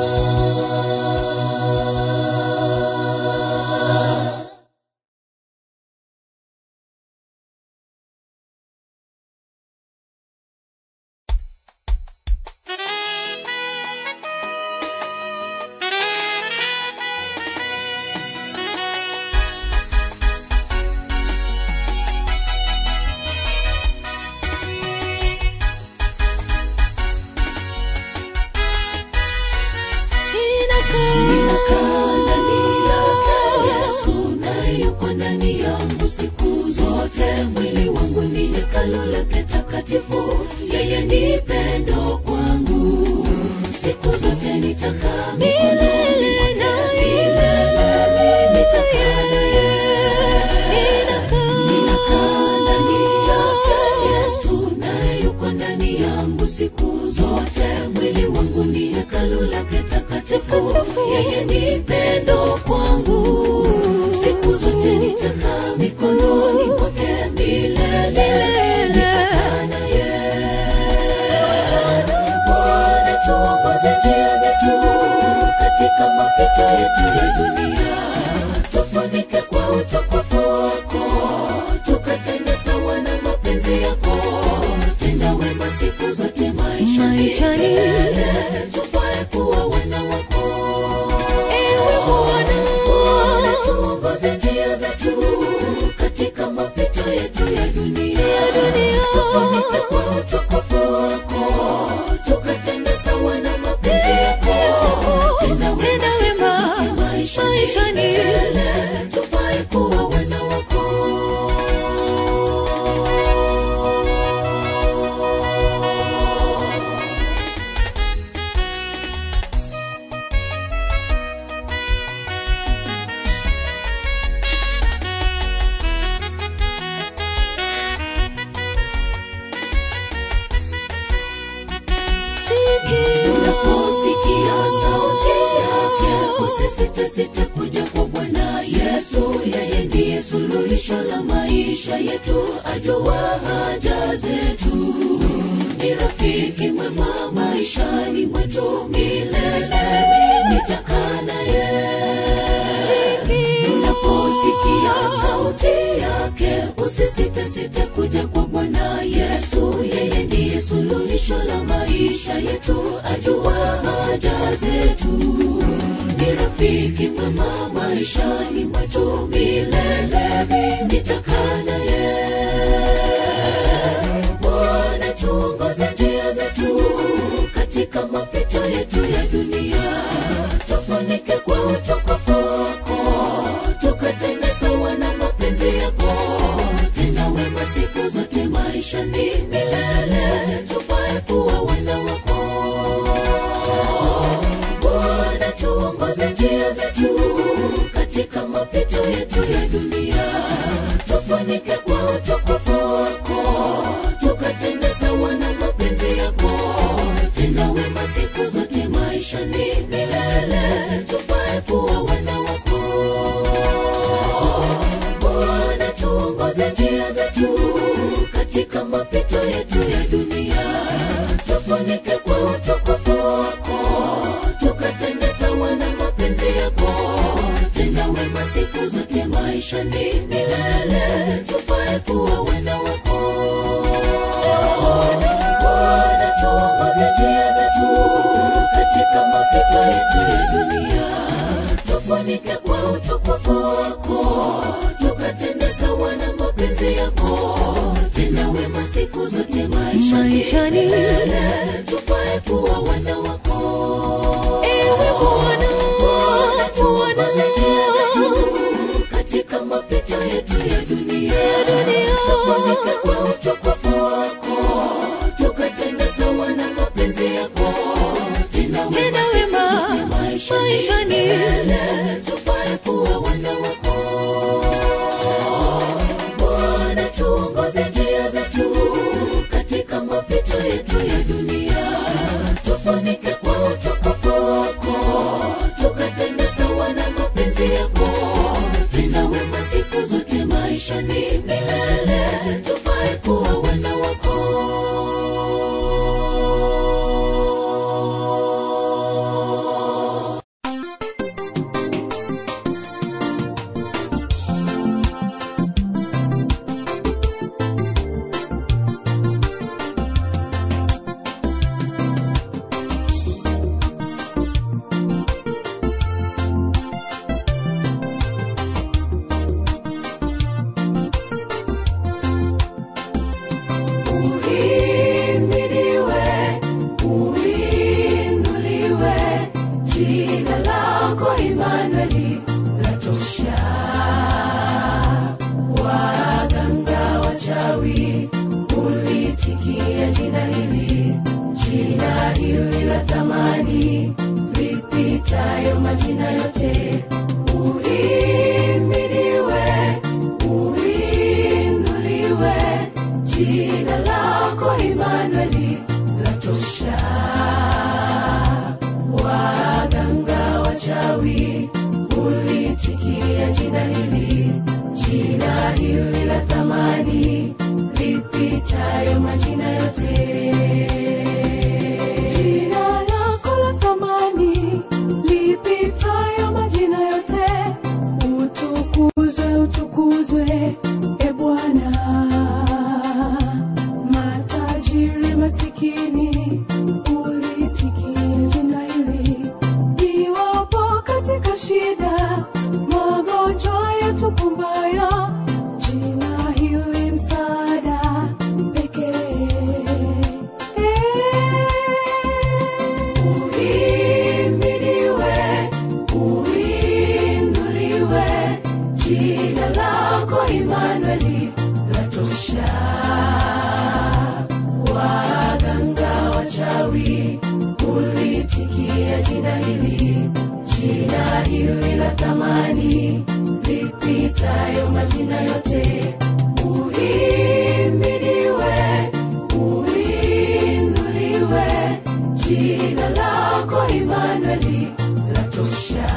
ninakaa ndani yake yesu naye yuko ndani yangu siku zote mwili wangu ni hekalu lake takatifu yeye ni pendo kwangu siku zote nitakaa milele milele nitakaa naye ninakaa ndani yake yesu naye yuko ndani yangu siku zote mwili wangu ni hekalu lake takatifu yeye ni pendo kwangu siku zote nitakaa mikononi mwake milele nitakaa naye bwana tuongoze njia zetu katika mapito yetu ya dunia tufunike kwa utukufu wako tukatende sawa na mapenzi yako tenda wema siku zote maishani Maishani. milele. tufae kuwa wana wako Ewe Bwana. Bwana, tuongoze njia zetu katika mapito yetu ya dunia tufunike kwa utukufu wako tukatende sawa na mapenzi yako tenda Tenda wema wema siku zote maishani maishani. milele. tufae kuwa wana wako unaposikia sauti yake usisitesite kuja kwa bwana yesu yeye ndiye suluhisho la maisha yetu ajua haja zetu ni rafiki mwema maishani mwetu milele nitakaa naye unaposikia sauti yake usisitesite kuja kwa bwana yesu yeye ndiye suluhisho la maisha yetu ajua haja zetu ni rafiki mwema maishani mwetu milele nitakaa naye bwana tuongoze njia zetu katika mapito yetu ya dunia tufunike kwa utukufu wako tukatende sawa na mapenzi yako tena wema siku zote maishani milele tufae kuwa wana wako bwana tuongoze njia zetu katika mapito yetu ya dunia tufunike kwa utukufu wako tukatende sawa na mapenzi yako tena wema siku zote maishani milele tufae kuwa wana wako bwana tuongoze njia zetu katika mapito yetu ya dunia tufunike kwa utukufu wako tukatende sawa na mapenzi yako tena wema siku zote maishani milele tufae kuwa wana wako bwana tuongoze njia zetu katika mapito yetu ya dunia tufunike kwa utukufu wako tukatende sawa na mapenzi yako tena wema siku zote maishani Maishani. milele tufae kuwa wana wako Ewe Bwana, Bwana, tuongoze njia zetu katika mapito yetu ya dunia tufunike kwa utukufu wako tukatende sawa na mapenzi yako tena Tena wema wema siku zote maishani maishani. milele tufae kuwa wana wako bwana tuongoze njia zetu katika mapito yetu ya dunia tufunike kwa utukufu wako tukatende sawa na mapenzi yako tena wema siku zote maishani milele tufae kuwa wana wako Uhimidiwe, uinuliwe, jina lako Imanueli latosha. Waganga wachawi ulitikia jina hili, jina hili la thamani lipitayo majina yote. Uhimidiwe, uinuliwe, jina lako Imanueli latosha. Waganga wachawi ulitikia jina hili, jina hili la thamani lipitayo majina yote. Jina lako la thamani lipitayo majina yote, utukuzwe, utukuzwe e Bwana. Matajiri masikini ulitikia jina hili, iwapo katika shida magonjwa yatukumbayo, jina hili msaada pekee. Uhimidiwe, uinuliwe, jina lako Imanueli latosha. Waganga jina lako Imanueli latosha.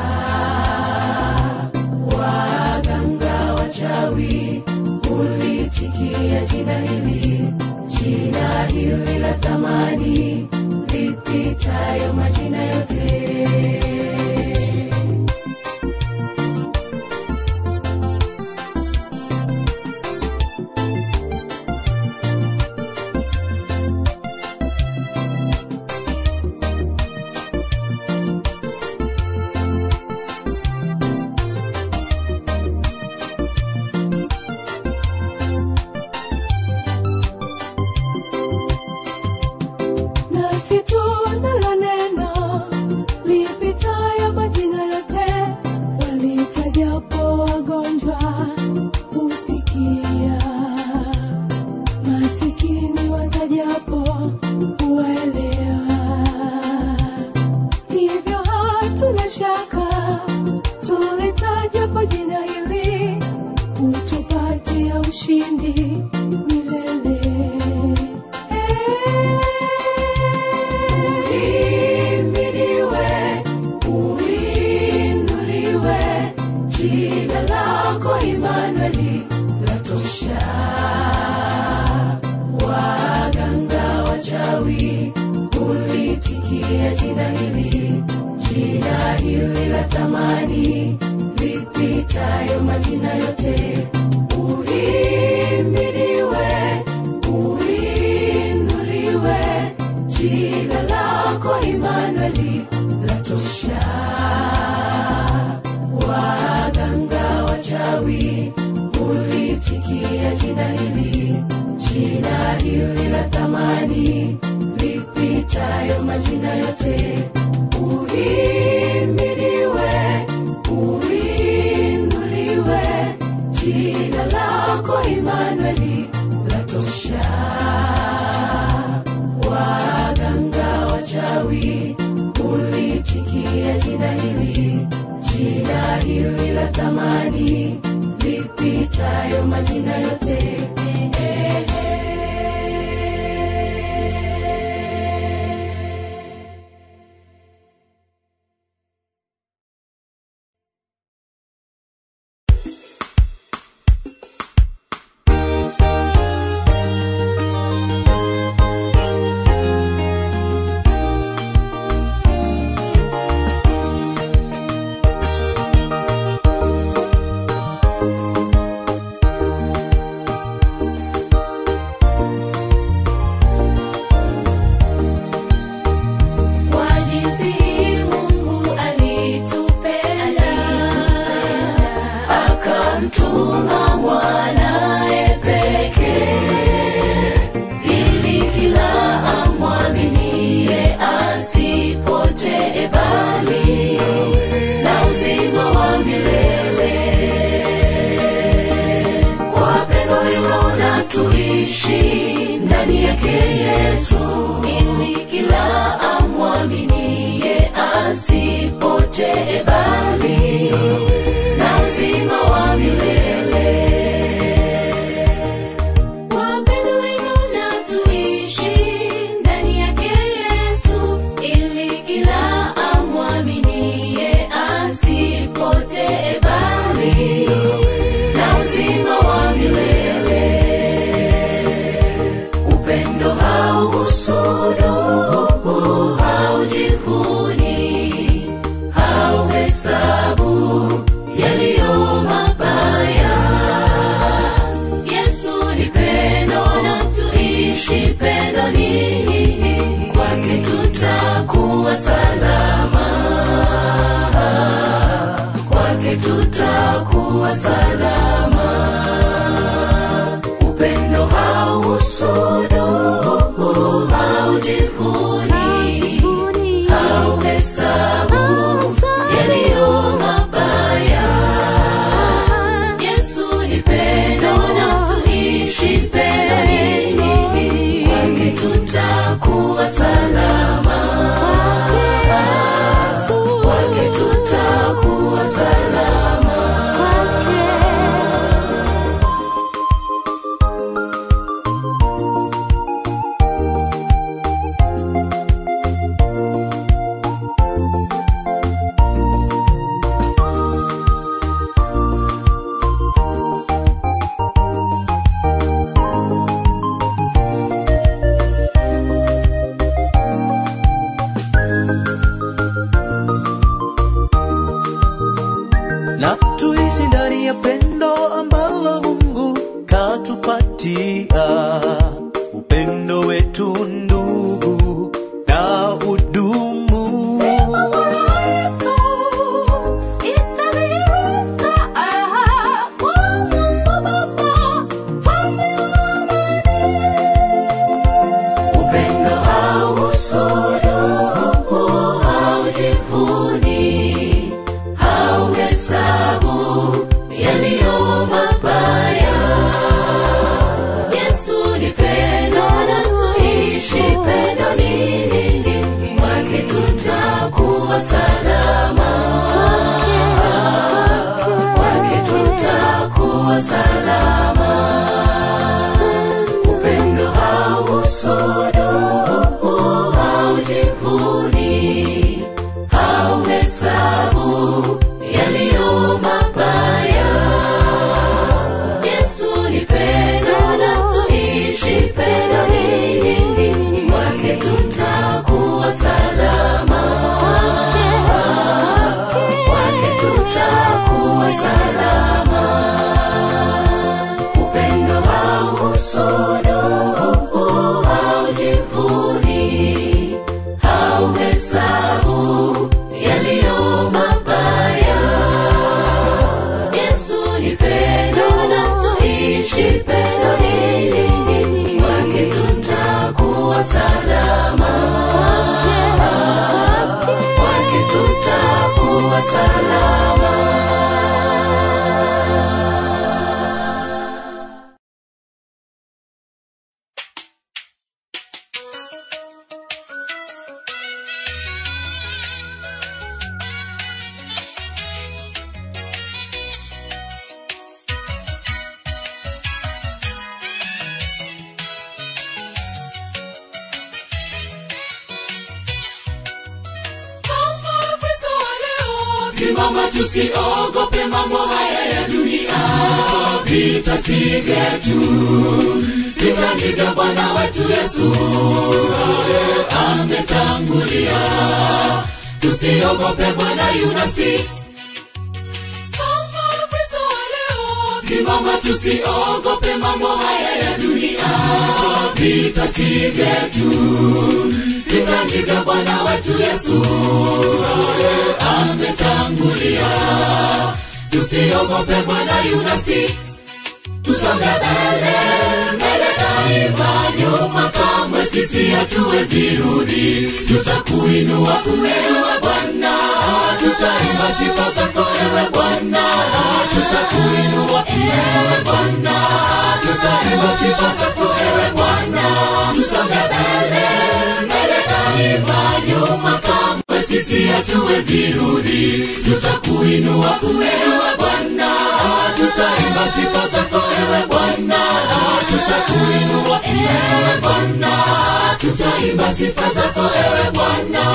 Waganga wachawi ulitikia jina hili, jina hili la thamani lipitayo majina yote. nasi tunalo neno lipitayo majina yote, walitajapo wagonjwa husikia, masikini watajapo huelewa. Hivyo hatuna shaka tulitajapo jina hili kutupatia ushindi milele. Uhimidiwe, uinuliwe, jina lako Imanueli latosha. Waganga wachawi ulitikia jina hili, jina hili la thamani lipitayo majina yote. Uhimidiwe, uinuliwe, jina lako Imanueli latosha. Waganga wachawi ulitikia jina hili, jina hili la thamani lipitayo majina yote. Uhimidiwe, uinuliwe, jina lako Imanueli latosha. Waganga wachawi ulitikia jina hili, jina hili la thamani lipitayo majina yote. Kwa jinsi hii Mungu alitupenda, akamtuma mwanaye pekee ili kila amwaminie asipotee bali na uzima wa milele. Kwa pendo hilo na tuishi ndani yake Yesu, ili kila amwaminie asipotee bali na uzima wa milele. kwa pendo hilo na tuishi ndani yake Yesu, ili kila amwaminie asipotee bali na uzima wa milele. Upendo hauhusudu, haujivuni, hauhesabu yaliyo mabaya. Yesu ni pendo na tuishi pendoni, kwake tutakuwa salama, kwake tutakuwa salama. Upendo hauhusudu, haujivuni, hauhesabu yaliyo mabaya. Yesu ni pendo na tuishi pendoni, kwake tutakuwa salama, kwake tutakuwa salama. wetu ndugu na udumu upendo hausuluhu haujivuni hauhesabu yaliyo mabaya yesu ni pendo na tuishi pendo nini kwake tutakuwa salama kwake tutakuwa salama upendo hausuluhu haujivuni hauhesabu yaliyo mabaya yesu ni pendo na tuishi pendo nini kwake tutakuwa salama kwake tutakuwa salama upendo hausuluhu haujivuni hauhesabu yaliyo mabaya yesu ni pendo na tuishi pendo nini kwake tutakuwa salama kwake tutakuwa salama simama tusiogope mambo haya ya dunia vita si vyetu vita ni vya bwana wetu yesu naye ametangulia tusiogope bwana yunasi simama tusiogope mambo haya ya dunia vita si vyetu vita ni vya bwana wetu yesu naye ametangulia tusiogope bwana yunasi tusonge mbele mbele daima nyuma kamwe sisi hatuwezi rudi tutakuinua kuinua bwana tutaimba sifa zako ewe bwana tutakuinua ewe bwana tutaimba sifa zako ewe bwana tusonge mbele mbele daima nyuma kamwe sisi hatuwezi rudi tutakuinua kuinua bwana tutaimba sifa zako ewe bwana tutakuinua ewe bwana tutaimba sifa zako ewe bwana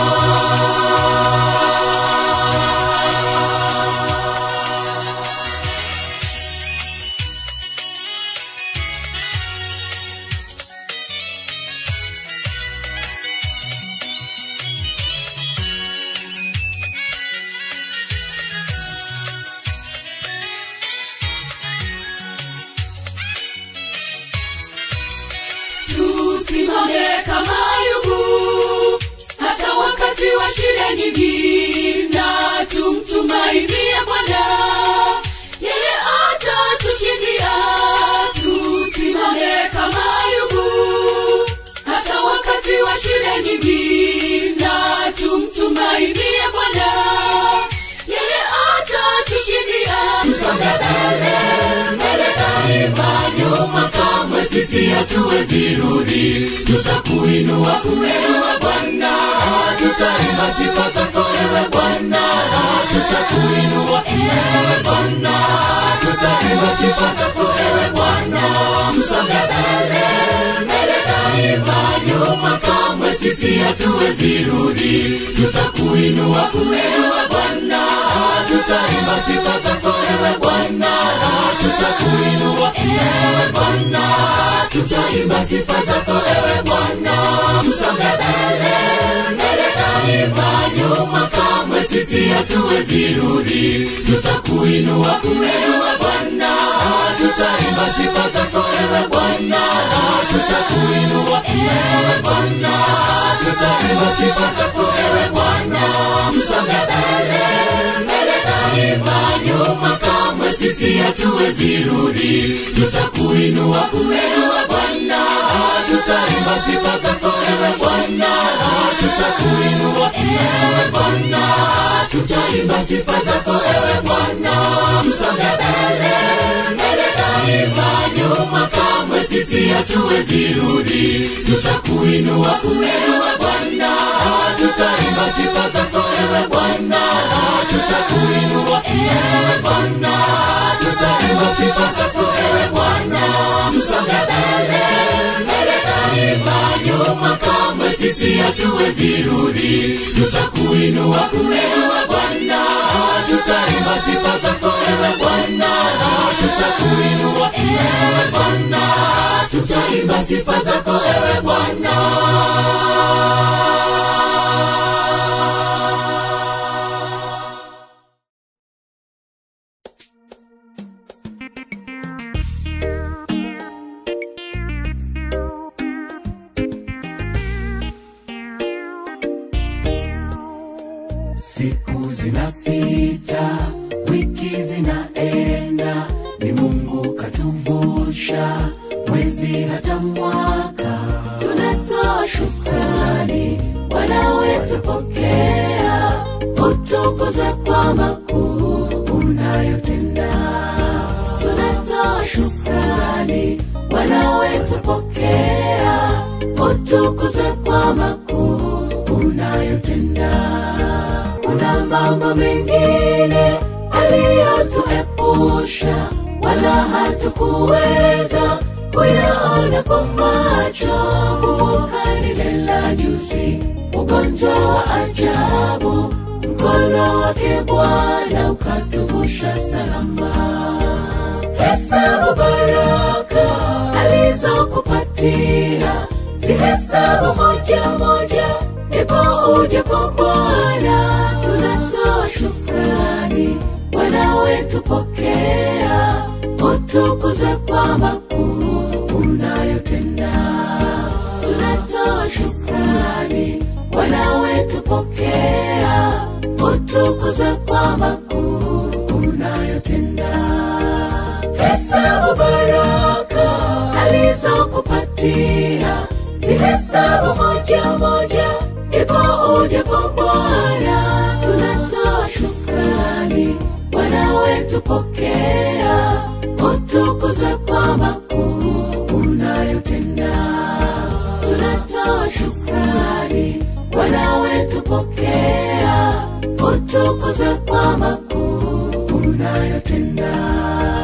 tusimame kama ayubu hata wakati wa shida nyingi na tumtumainie bwana yeye atatushindia tusimame kama ayubu hata wakati wa shida nyingi na tumtumainie bwana yeye atatushindia tusonge mbele mbele daima nyuma kamwe sisi hatuwezi rudi tutakuinua kuinua bwana tutaimba sifa zako ewe bwana tutakuinua ewe bwana tutaimba sifa zako ewe bwana tusonge mbele mbele daima nyuma kamwe sisi hatuwezi rudi tutakuinua kuinua bwana tutaimba sifa zako ewe bwana tutakuinua ewe bwana tutaimba sifa zako ewe bwana tusonge mbele mbele daima nyuma kamwe sisi hatuwezi rudi tutakuinua kuinua bwana tutaimba sifa zako ewe bwana tutakuinua ewe bwana tutaimba sifa zako ewe bwana tusonge mbele mbele daima nyuma kamwe sisi hatuwezi rudi tutakuinua kuinua bwana tutaimba sifa zako ewe bwana tutakuinua ewe bwana tutaimba sifa zako ewe bwana tusonge mbele mbele daima nyuma kamwe sisi hatuwezi rudi tutakuinua kuinua bwana tutaimba sifa zako ewe bwana tutakuinua ewe bwana tutaimba sifa zako ewe bwana tusonge mbele mbele daima nyuma kamwe sisi hatuwezi rudi tutakuinua kuinua bwana tutaimba sifa zako ewe bwana tutakuinua ewe bwana tutaimba sifa zako ewe bwana siku zinapita wiki zinaenda ni mungu katuvusha mwezi hata mwaka tunatoa shukrani bwana wetu pokea utukuze kwa makuu unayotenda tunatoa shukrani bwana wetu pokea utukuze kwa makuu unayotenda kuna mambo mengine aliyotuepusha wala hatukuweza kuyaona kwa macho kumbuka lile la juzi ugonjwa wa ajabu mkono wake bwana ukatuvusha salama hesabu baraka alizokupatia zihesabu moja moja ndipo uje kwa bwana tunatoa shukrani bwana wetu pokea utukuze kwa makuu unayotenda tunatoa shukrani bwana wetu pokea utukuze kwa makuu unayotenda hesabu baraka alizokupatia zihesabu moja moja ndipo uje kwa bwana tunatoa shukrani bwana wetu pokea utukuze kwa makuu unayotenda tunatoa shukrani bwana wetu pokea utukuze kwa makuu unayotenda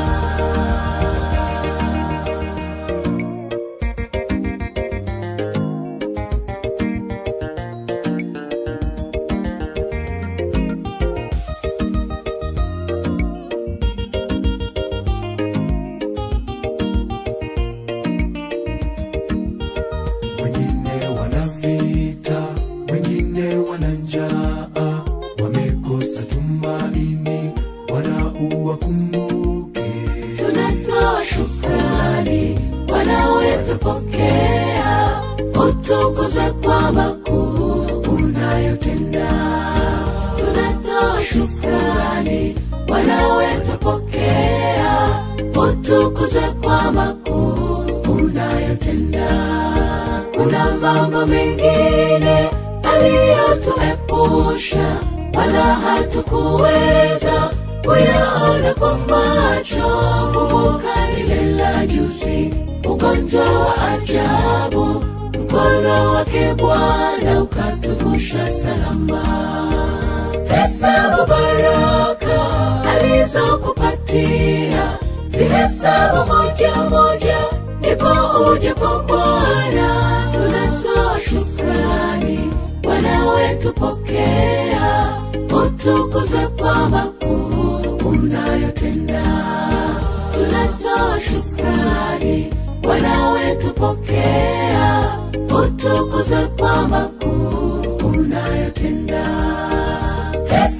wengine wana vita wengine wana njaa wamekosa tumaini wana uwakumbuke tunatoa shukrani bwana wetu pokea utukuze kwa makuu unayotenda tunatoa shukrani bwana wetu pokea utukuze kwa makuu unayotenda kuna mambo mengine aliyotuepusha wala hatukuweza kuyaona kwa macho kumbuka lile la juzi ugonjwa wa ajabu mkono wake bwana ukatuvusha salama hesabu baraka alizokupatia zihesabu moja moja ndipo uje kwa bwana tunatoa shukrani bwana wetu pokea utukuze kwa makuu unayotenda tunatoa shukrani bwana wetu pokea utukuze kwa makuu unayotenda Pesa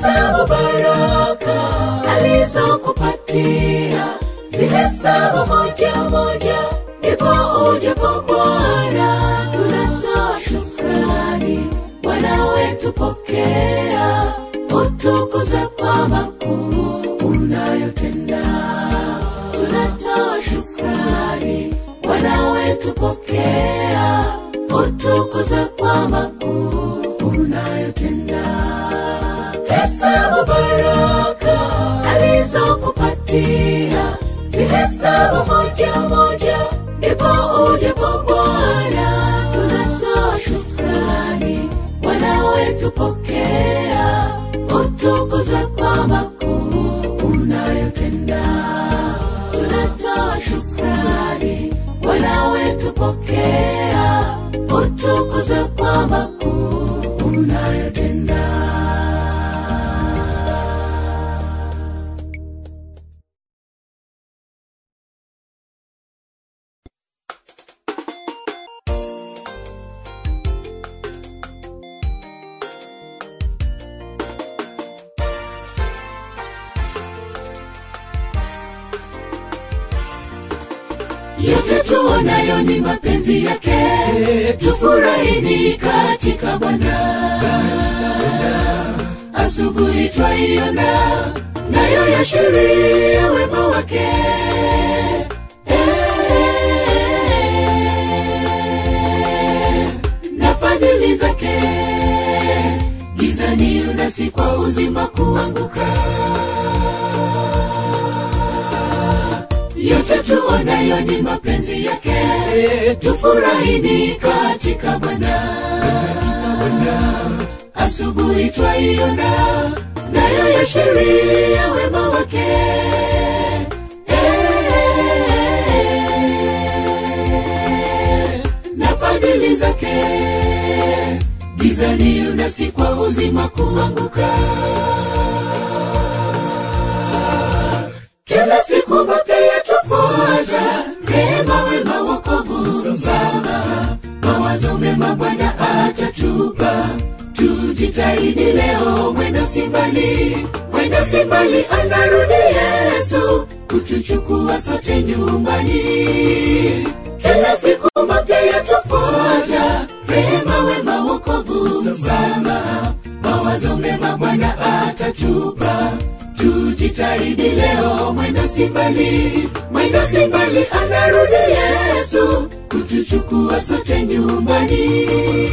hesabu baraka alizokupatia zihesabu moja moja ndipo uje kwa bwana tunatoa shukrani bwana wetu pokea utukuze kwa makuu unayotenda tunatoa shukrani bwana wetu pokea utukuze kwa makuu unayotenda hesabu baraka alizokupatia zihesabu moja moja ndipo uje kwa bwana tunatoa shukrani bwana wetu pokea utukuze kwa makuu unayotenda tunatoa shukrani bwana wetu pokea utukuze kwa makuu unayotenda yote tuonayo ni mapenzi yake tufurahini katika bwana asubuhi twaiona nayo yashiria wema wake Eh, na fadhili zake gizani unasi kwa uzima kuanguka yote tuonayo ni mapenzi yake tufurahini katika bwana asubuhi twaiona nayo yashiria wema wake Eh, na fadhili zake gizani unasi kwa uzima kuanguka kila siku mapya yatufuata rehema wema wokovu msamaha mawazo mema bwana atatupa tujitahidi leo mwendo simbali mwendo simbali anarudi yesu kutuchukua sote nyumbani kila siku mapya yatufuata rehema wema wokovu msamaha mawazo mema bwana atatupa tujitahidi leo mwendo simbali mwendo simbali anarudi yesu kutuchukua sote nyumbani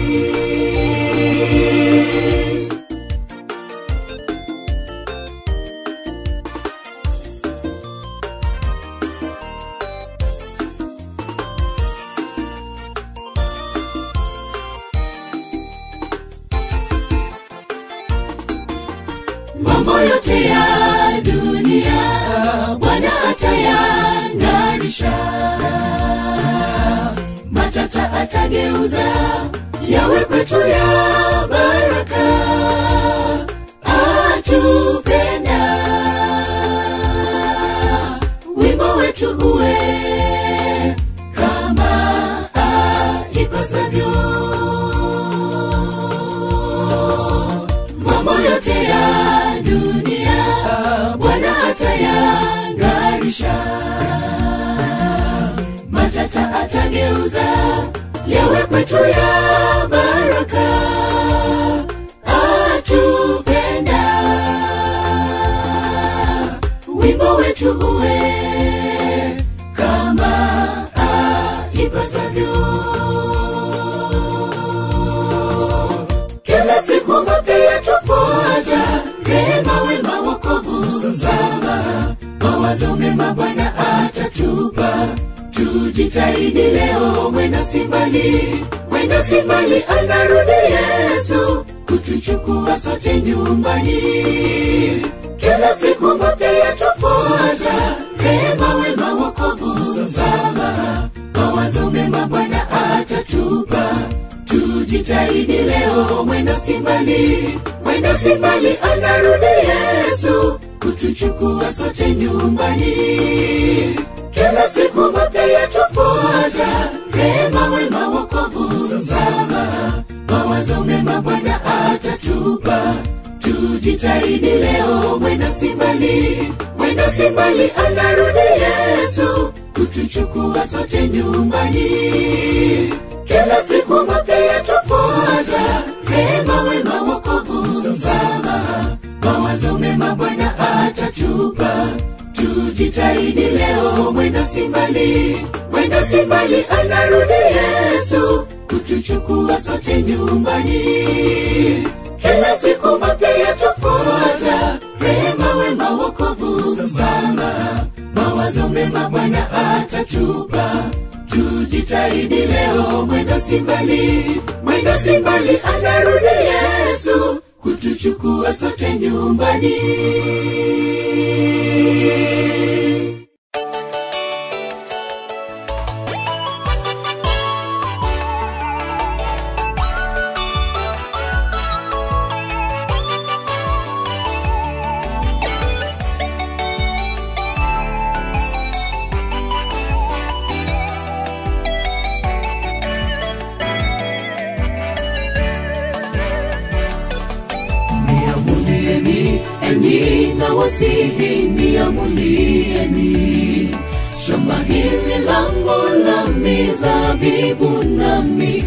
mambo yote ya dunia bwana atayang'arisha matata atageuza yawe kwetu ya baraka atupenda wimbo wetu uwe kama aipasavyo mambo yote ya dunia bwana atayang'arisha matata atageuza yawe kwetu ya baraka atupenda wimbo wetu uwe kama aipasavyo kila siku mapya yatufuata rehema wema wokovu msamaha mawazo mema bwana atatupa tujitahidi leo mwendo simbali mwendo simbali anarudi yesu kutuchukua sote nyumbani kila siku mapya yatufuata rehema wema wokovu msamaha mawazo mema bwana atatupa tujitahidi leo mwendo simbali mwendo simbali anarudi yesu kutuchukua sote nyumbani kila siku mapya yatufuata rehema wema wokovu msamaha mawazo mema bwana atatupa tujitahidi leo mwenda simbali mwenda simbali anarudi yesu kutuchukua sote nyumbani kila siku mapya yatufuata rehema wema wokovu msamaha mawazo mema bwana atatupa tujitahidi leo mwenda simbali mwenda simbali anarudi yesu kutuchukua sote nyumbani kila siku mapya yatufuata rehema wema wokovu msamaha mawazo mema bwana atatupa tujitahidi leo mwenda simbali mwenda simbali anarudi yesu kutuchukua sote nyumbani niamulieni enyi na wasihi niamulieni shamba hili langu la mizabibu nami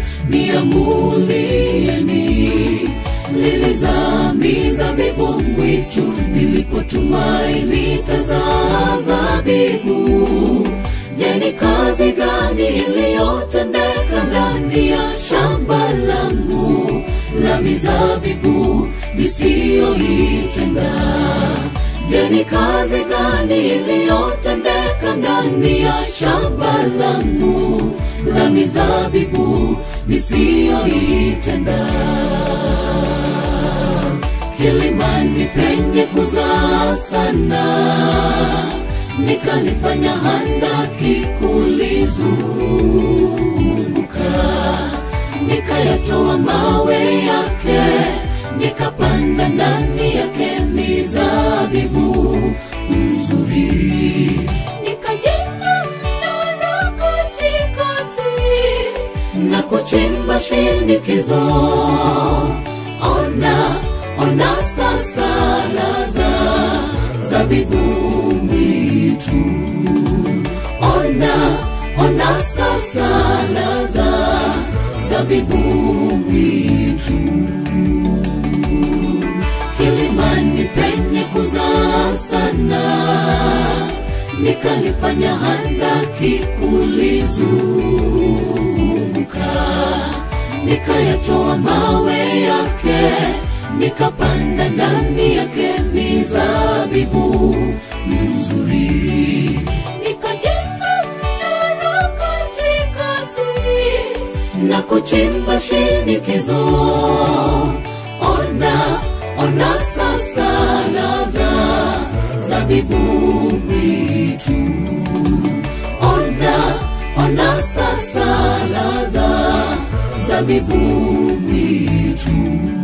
niamulieni lilizaa mizabibu mwitu nilipotumaini tazaa zabibu je ni kazi gani iliyotendeka ndani ya shamba langu la mizabibu nisiyoitenda je ni kazi gani iliyotendeka ndani ya shamba langu la mizabibu nisiyoitenda kilimani penye kuzaa sana nikalifanya handaki kulizunguka nikayatoa mawe yake nikapanda ndani yake mizabibu mzuri nikajenga mnara katikati na kuchimba shinikizo ona ona sasa laza zabibu mwitu ona ona sasa laza zabibu mwitu kilimani penye kuzaa sana nikalifanya handaki kulizunguka nikayatoa mawe yake nikapanda ndani yake mizabibu mzuri nikajenga mnara katikati na kuchimba shinikizo ona ona sasa laza zabibu mwitu ona ona sasa laza zabibu mwitu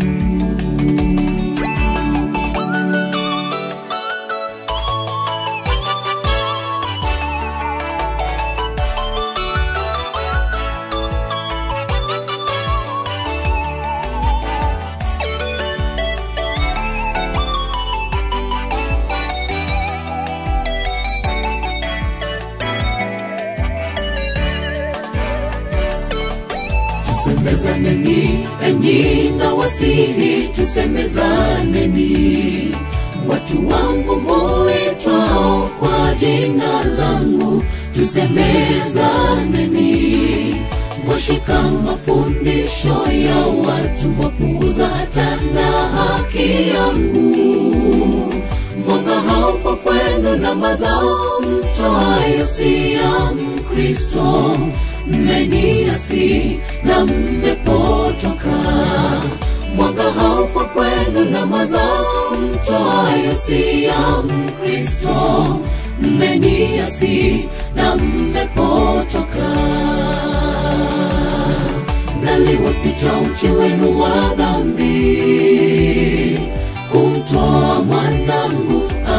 tusemezaneni enyi na wasihi tusemezaneni watu wangu muitwao kwa jina langu tusemezaneni mwashika mafundisho ya watu wapuuza tena haki yangu mwanga haupo kwenu na mazao mtoayo si ya mkristo mmeniasi na mmepotoka mwanga haupo kwenu na mazao mtoayo si ya mkristo mmeniasi na mmepotoka naliwaficha uchi wenu wa dhambi kumtoa mwanangu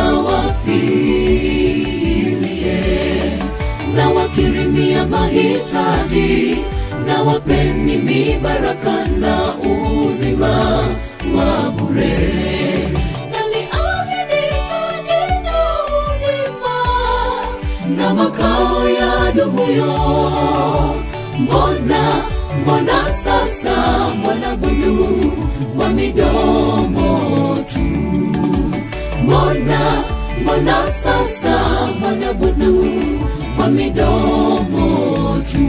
awafilie na wakirimia mahitaji na wapeni mibaraka na uzima wa bure yadumuyo mbona mbona sasa mwanabudu kwa midomo tu mbona mbona sasa mwanabudu kwa midomo tu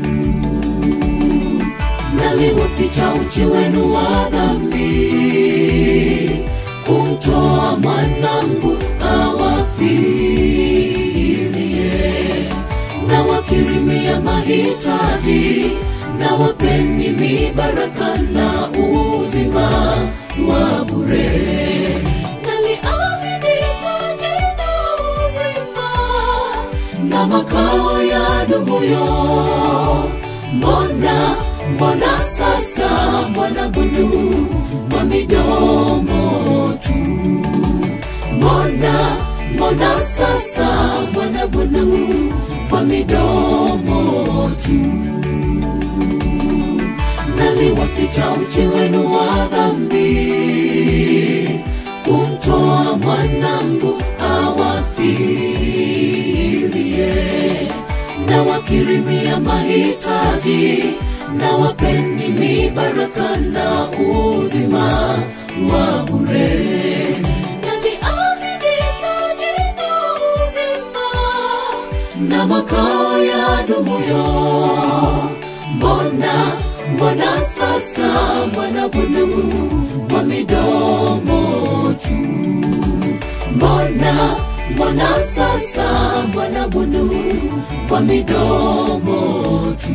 naliwaficha uchi wenu wa dhambi kumtoa mwanangu awafilie na wakirimia mahitaji na wapeni mibaraka na uzima wa bure naliahidi taji na uzima na makao ya dumuyo mbona mbona sasa mwanabudu kwa midomo tu mbona mbona sasa mwanabudu kwa midomo tu naliwaficha uchi wenu wa dhambi kumtoa mwanangu awafilie na wakirimia mahitaji na wapeni mibaraka na uzima wa bure naliahidi taji na uzima na makao ya dumuyo mbona mbona sasa mwanabudu wa midomo tu mbona mbona sasa mwanabudu wa midomo tu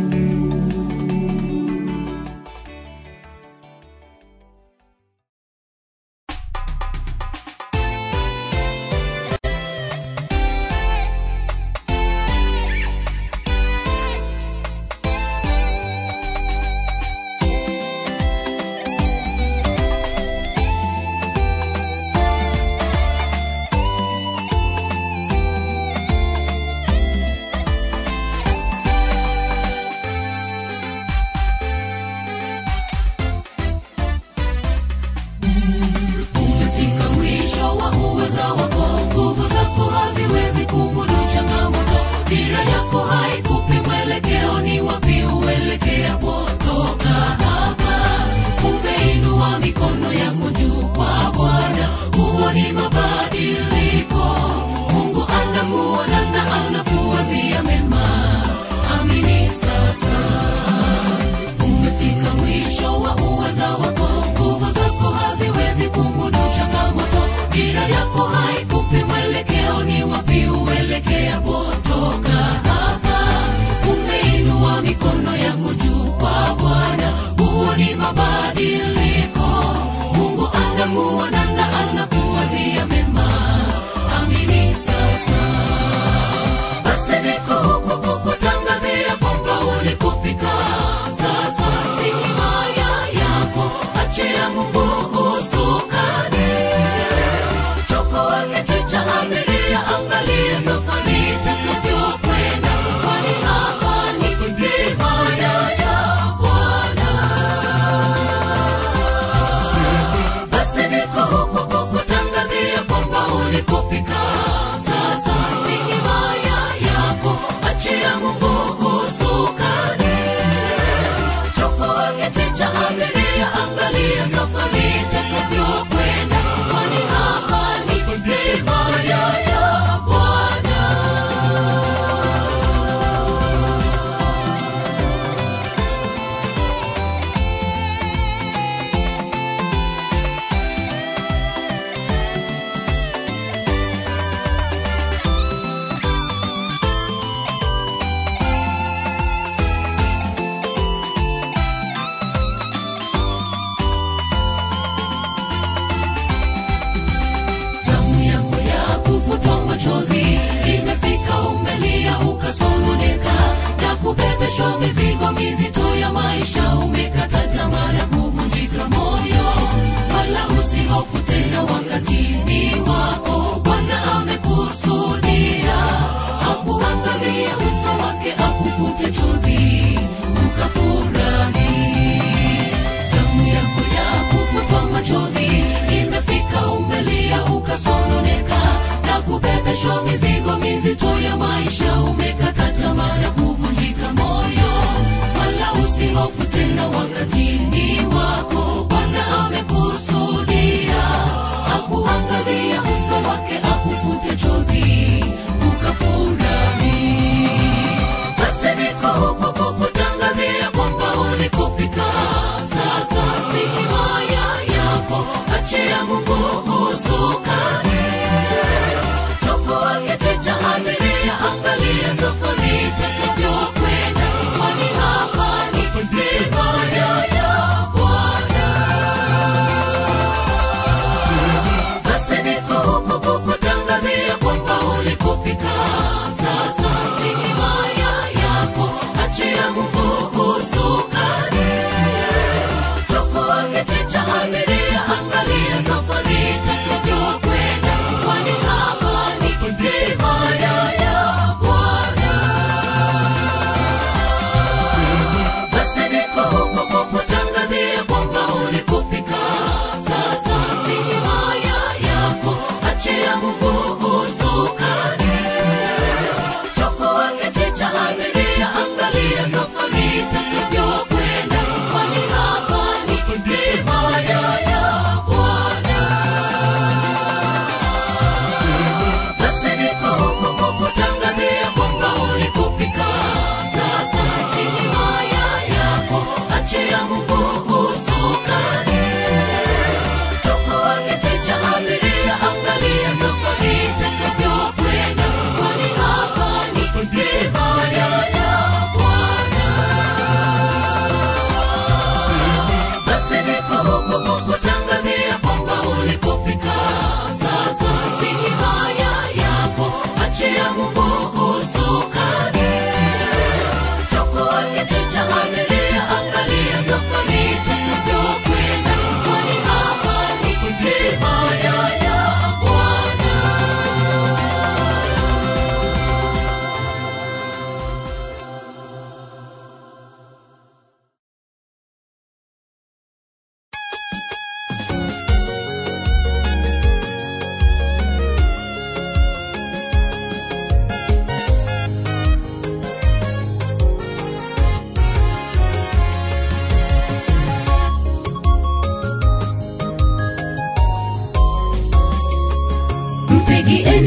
umefika mwisho wa uweza wako nguvu zako haziwezi kumudu changamoto dira yako haikupi mwelekeo ni wapi uelekea potoka hapa umeinua mikono yako juu kwa bwana huo ni mabadiliko mungu anakuona na anakuwazia mema amini sasa umefika mwisho wa uweza wako nguvu zako haziwezi kumudu changamoto dira yako haikupi mwelekeo ni wapi uelekea potoka hapa umeinua mikono yako juu kwa bwana huo ni mabadiliko mungu anakuona na anakuwazia mema amini sasa basi niko huku kukutangazia kwamba ulikofika sasa si himaya yako achia mungu usukani chokoa kiti cha abiria angalia safari itakavyokwenda kwani hapa ni himaya ya bwana basi niko huku kukutangazia kwamba ulikofika sasa si himaya yako achia mungu usukani chokoa kiti cha abiria angalia safari itakavyokwenda kwani hapa ni himaya ya bwana zamu yako ya kufuta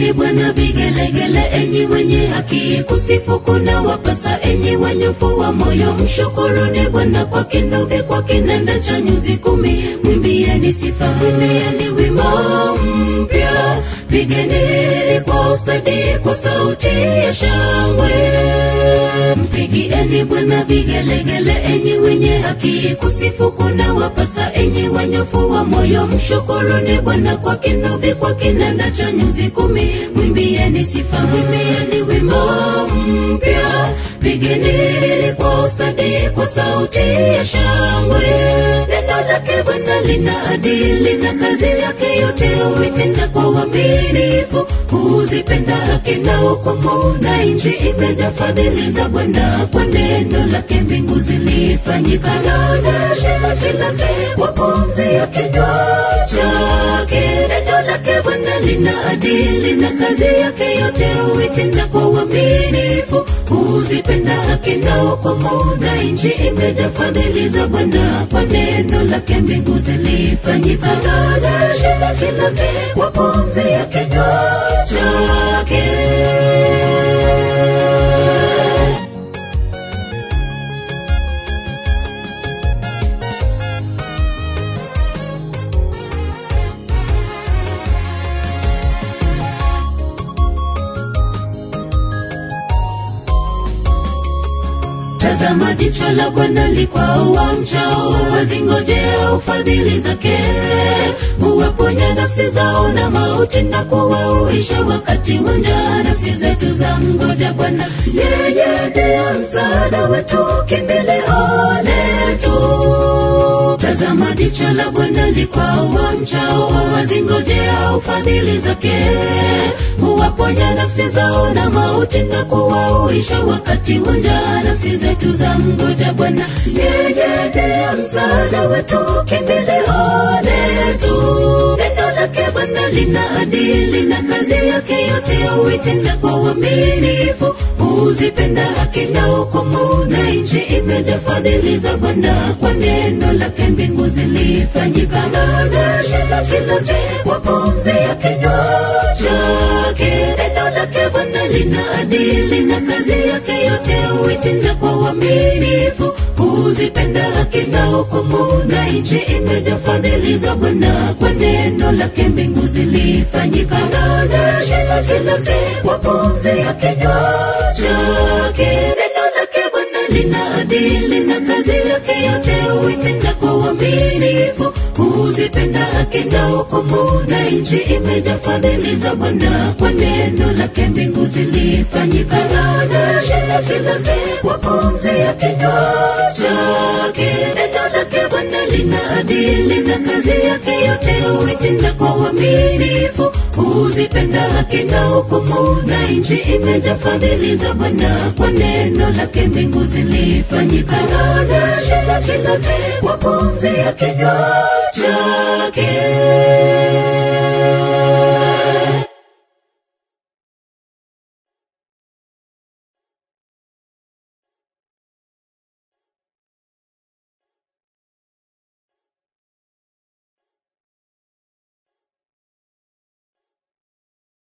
Mpigieni Bwana vigelegele, enyi wenye haki, kusifu kuna wapasa, enyi wanyofu wa moyo. Mshukuruni Bwana kwa kinubi, kwa kinanda cha nyuzi kumi. Mwimbieni sifa, mwimbieni wimbo mpya, pigeni kwa ustadi, kwa sauti ya shangwe. Mpigieni Bwana vigelegele, enyi wenye haki, kusifu kuna wapasa, enyi wanyofu wa moyo. Mshukuruni Bwana kwa kinubi, kwa kinanda cha nyuzi kumi. Mwimbieni sifa, mwimbieni wimbo mpya, pigeni kwa ustadi, kwa sauti ya shangwe. Neno lake Bwana lina adili na kazi yake yote huitenda kwa uaminifu. Huzipenda haki na hukumu, na nchi imejaa fadhili za Bwana. Kwa neno lake mbingu zilifanyika, na nchi lote kwa pumzi ya kinywa chake. Neno lake Bwana lina adili na kazi yake yote huitenda kwa uaminifu. Huzipenda haki na hukumu, na nchi imejaa fadhili za Bwana. Kwa neno lake mbingu zilifanyika, na nchi lote kwa pumzi ya kinywa chake. Tazama jicho la Bwana likwao wamchao, wazingojea ufadhili zake. Huwaponya nafsi zao na mauti na kuwauisha wakati wa njaa. Nafsi zetu za mgoja Bwana, yeye ndiye msaada wetu, kimbilio letu. Tazama jicho la Bwana likwao wamchao, wazingojea ufadhili zake. Huwaponya nafsi zao na mauti na kuwauisha wakati wa njaa. Nafsi zetu za mgoja Bwana, yeye ndiye msaada wetu, kimbilio letu. Neno lake Bwana lina adili na kazi yake yote huitenda kwa uaminifu. Huzipenda haki na hukumu, na nchi imejaa fadhili za Bwana. Kwa neno lake mbingu zilifanyika, na nchi lote kwa pumzi ya kinywa chake. Neno lake Bwana lina adili na kazi yake yote huitenda kwa uaminifu. Huzipenda haki na hukumu, na nchi imejaa fadhili za Bwana. Kwa neno lake mbingu zilifanyika, na nchi lote kwa pumzi ya kinywa chake. Neno lake Bwana lina adili na kazi yake yote huitenda kwa uaminifu. Huzipenda haki na hukumu, na nchi imejaa fadhili za Bwana. Kwa neno lake mbingu zilifanyika, na nchi lote kwa pumzi ya kinywa chake. Neno lake Bwana lina adili na kazi yake yote huitenda kwa uaminifu. Huzipenda haki na hukumu, na nchi imejaa fadhili za Bwana. Kwa neno lake mbingu zilifanyika, na nchi lote kwa pumzi ya kinywa chake.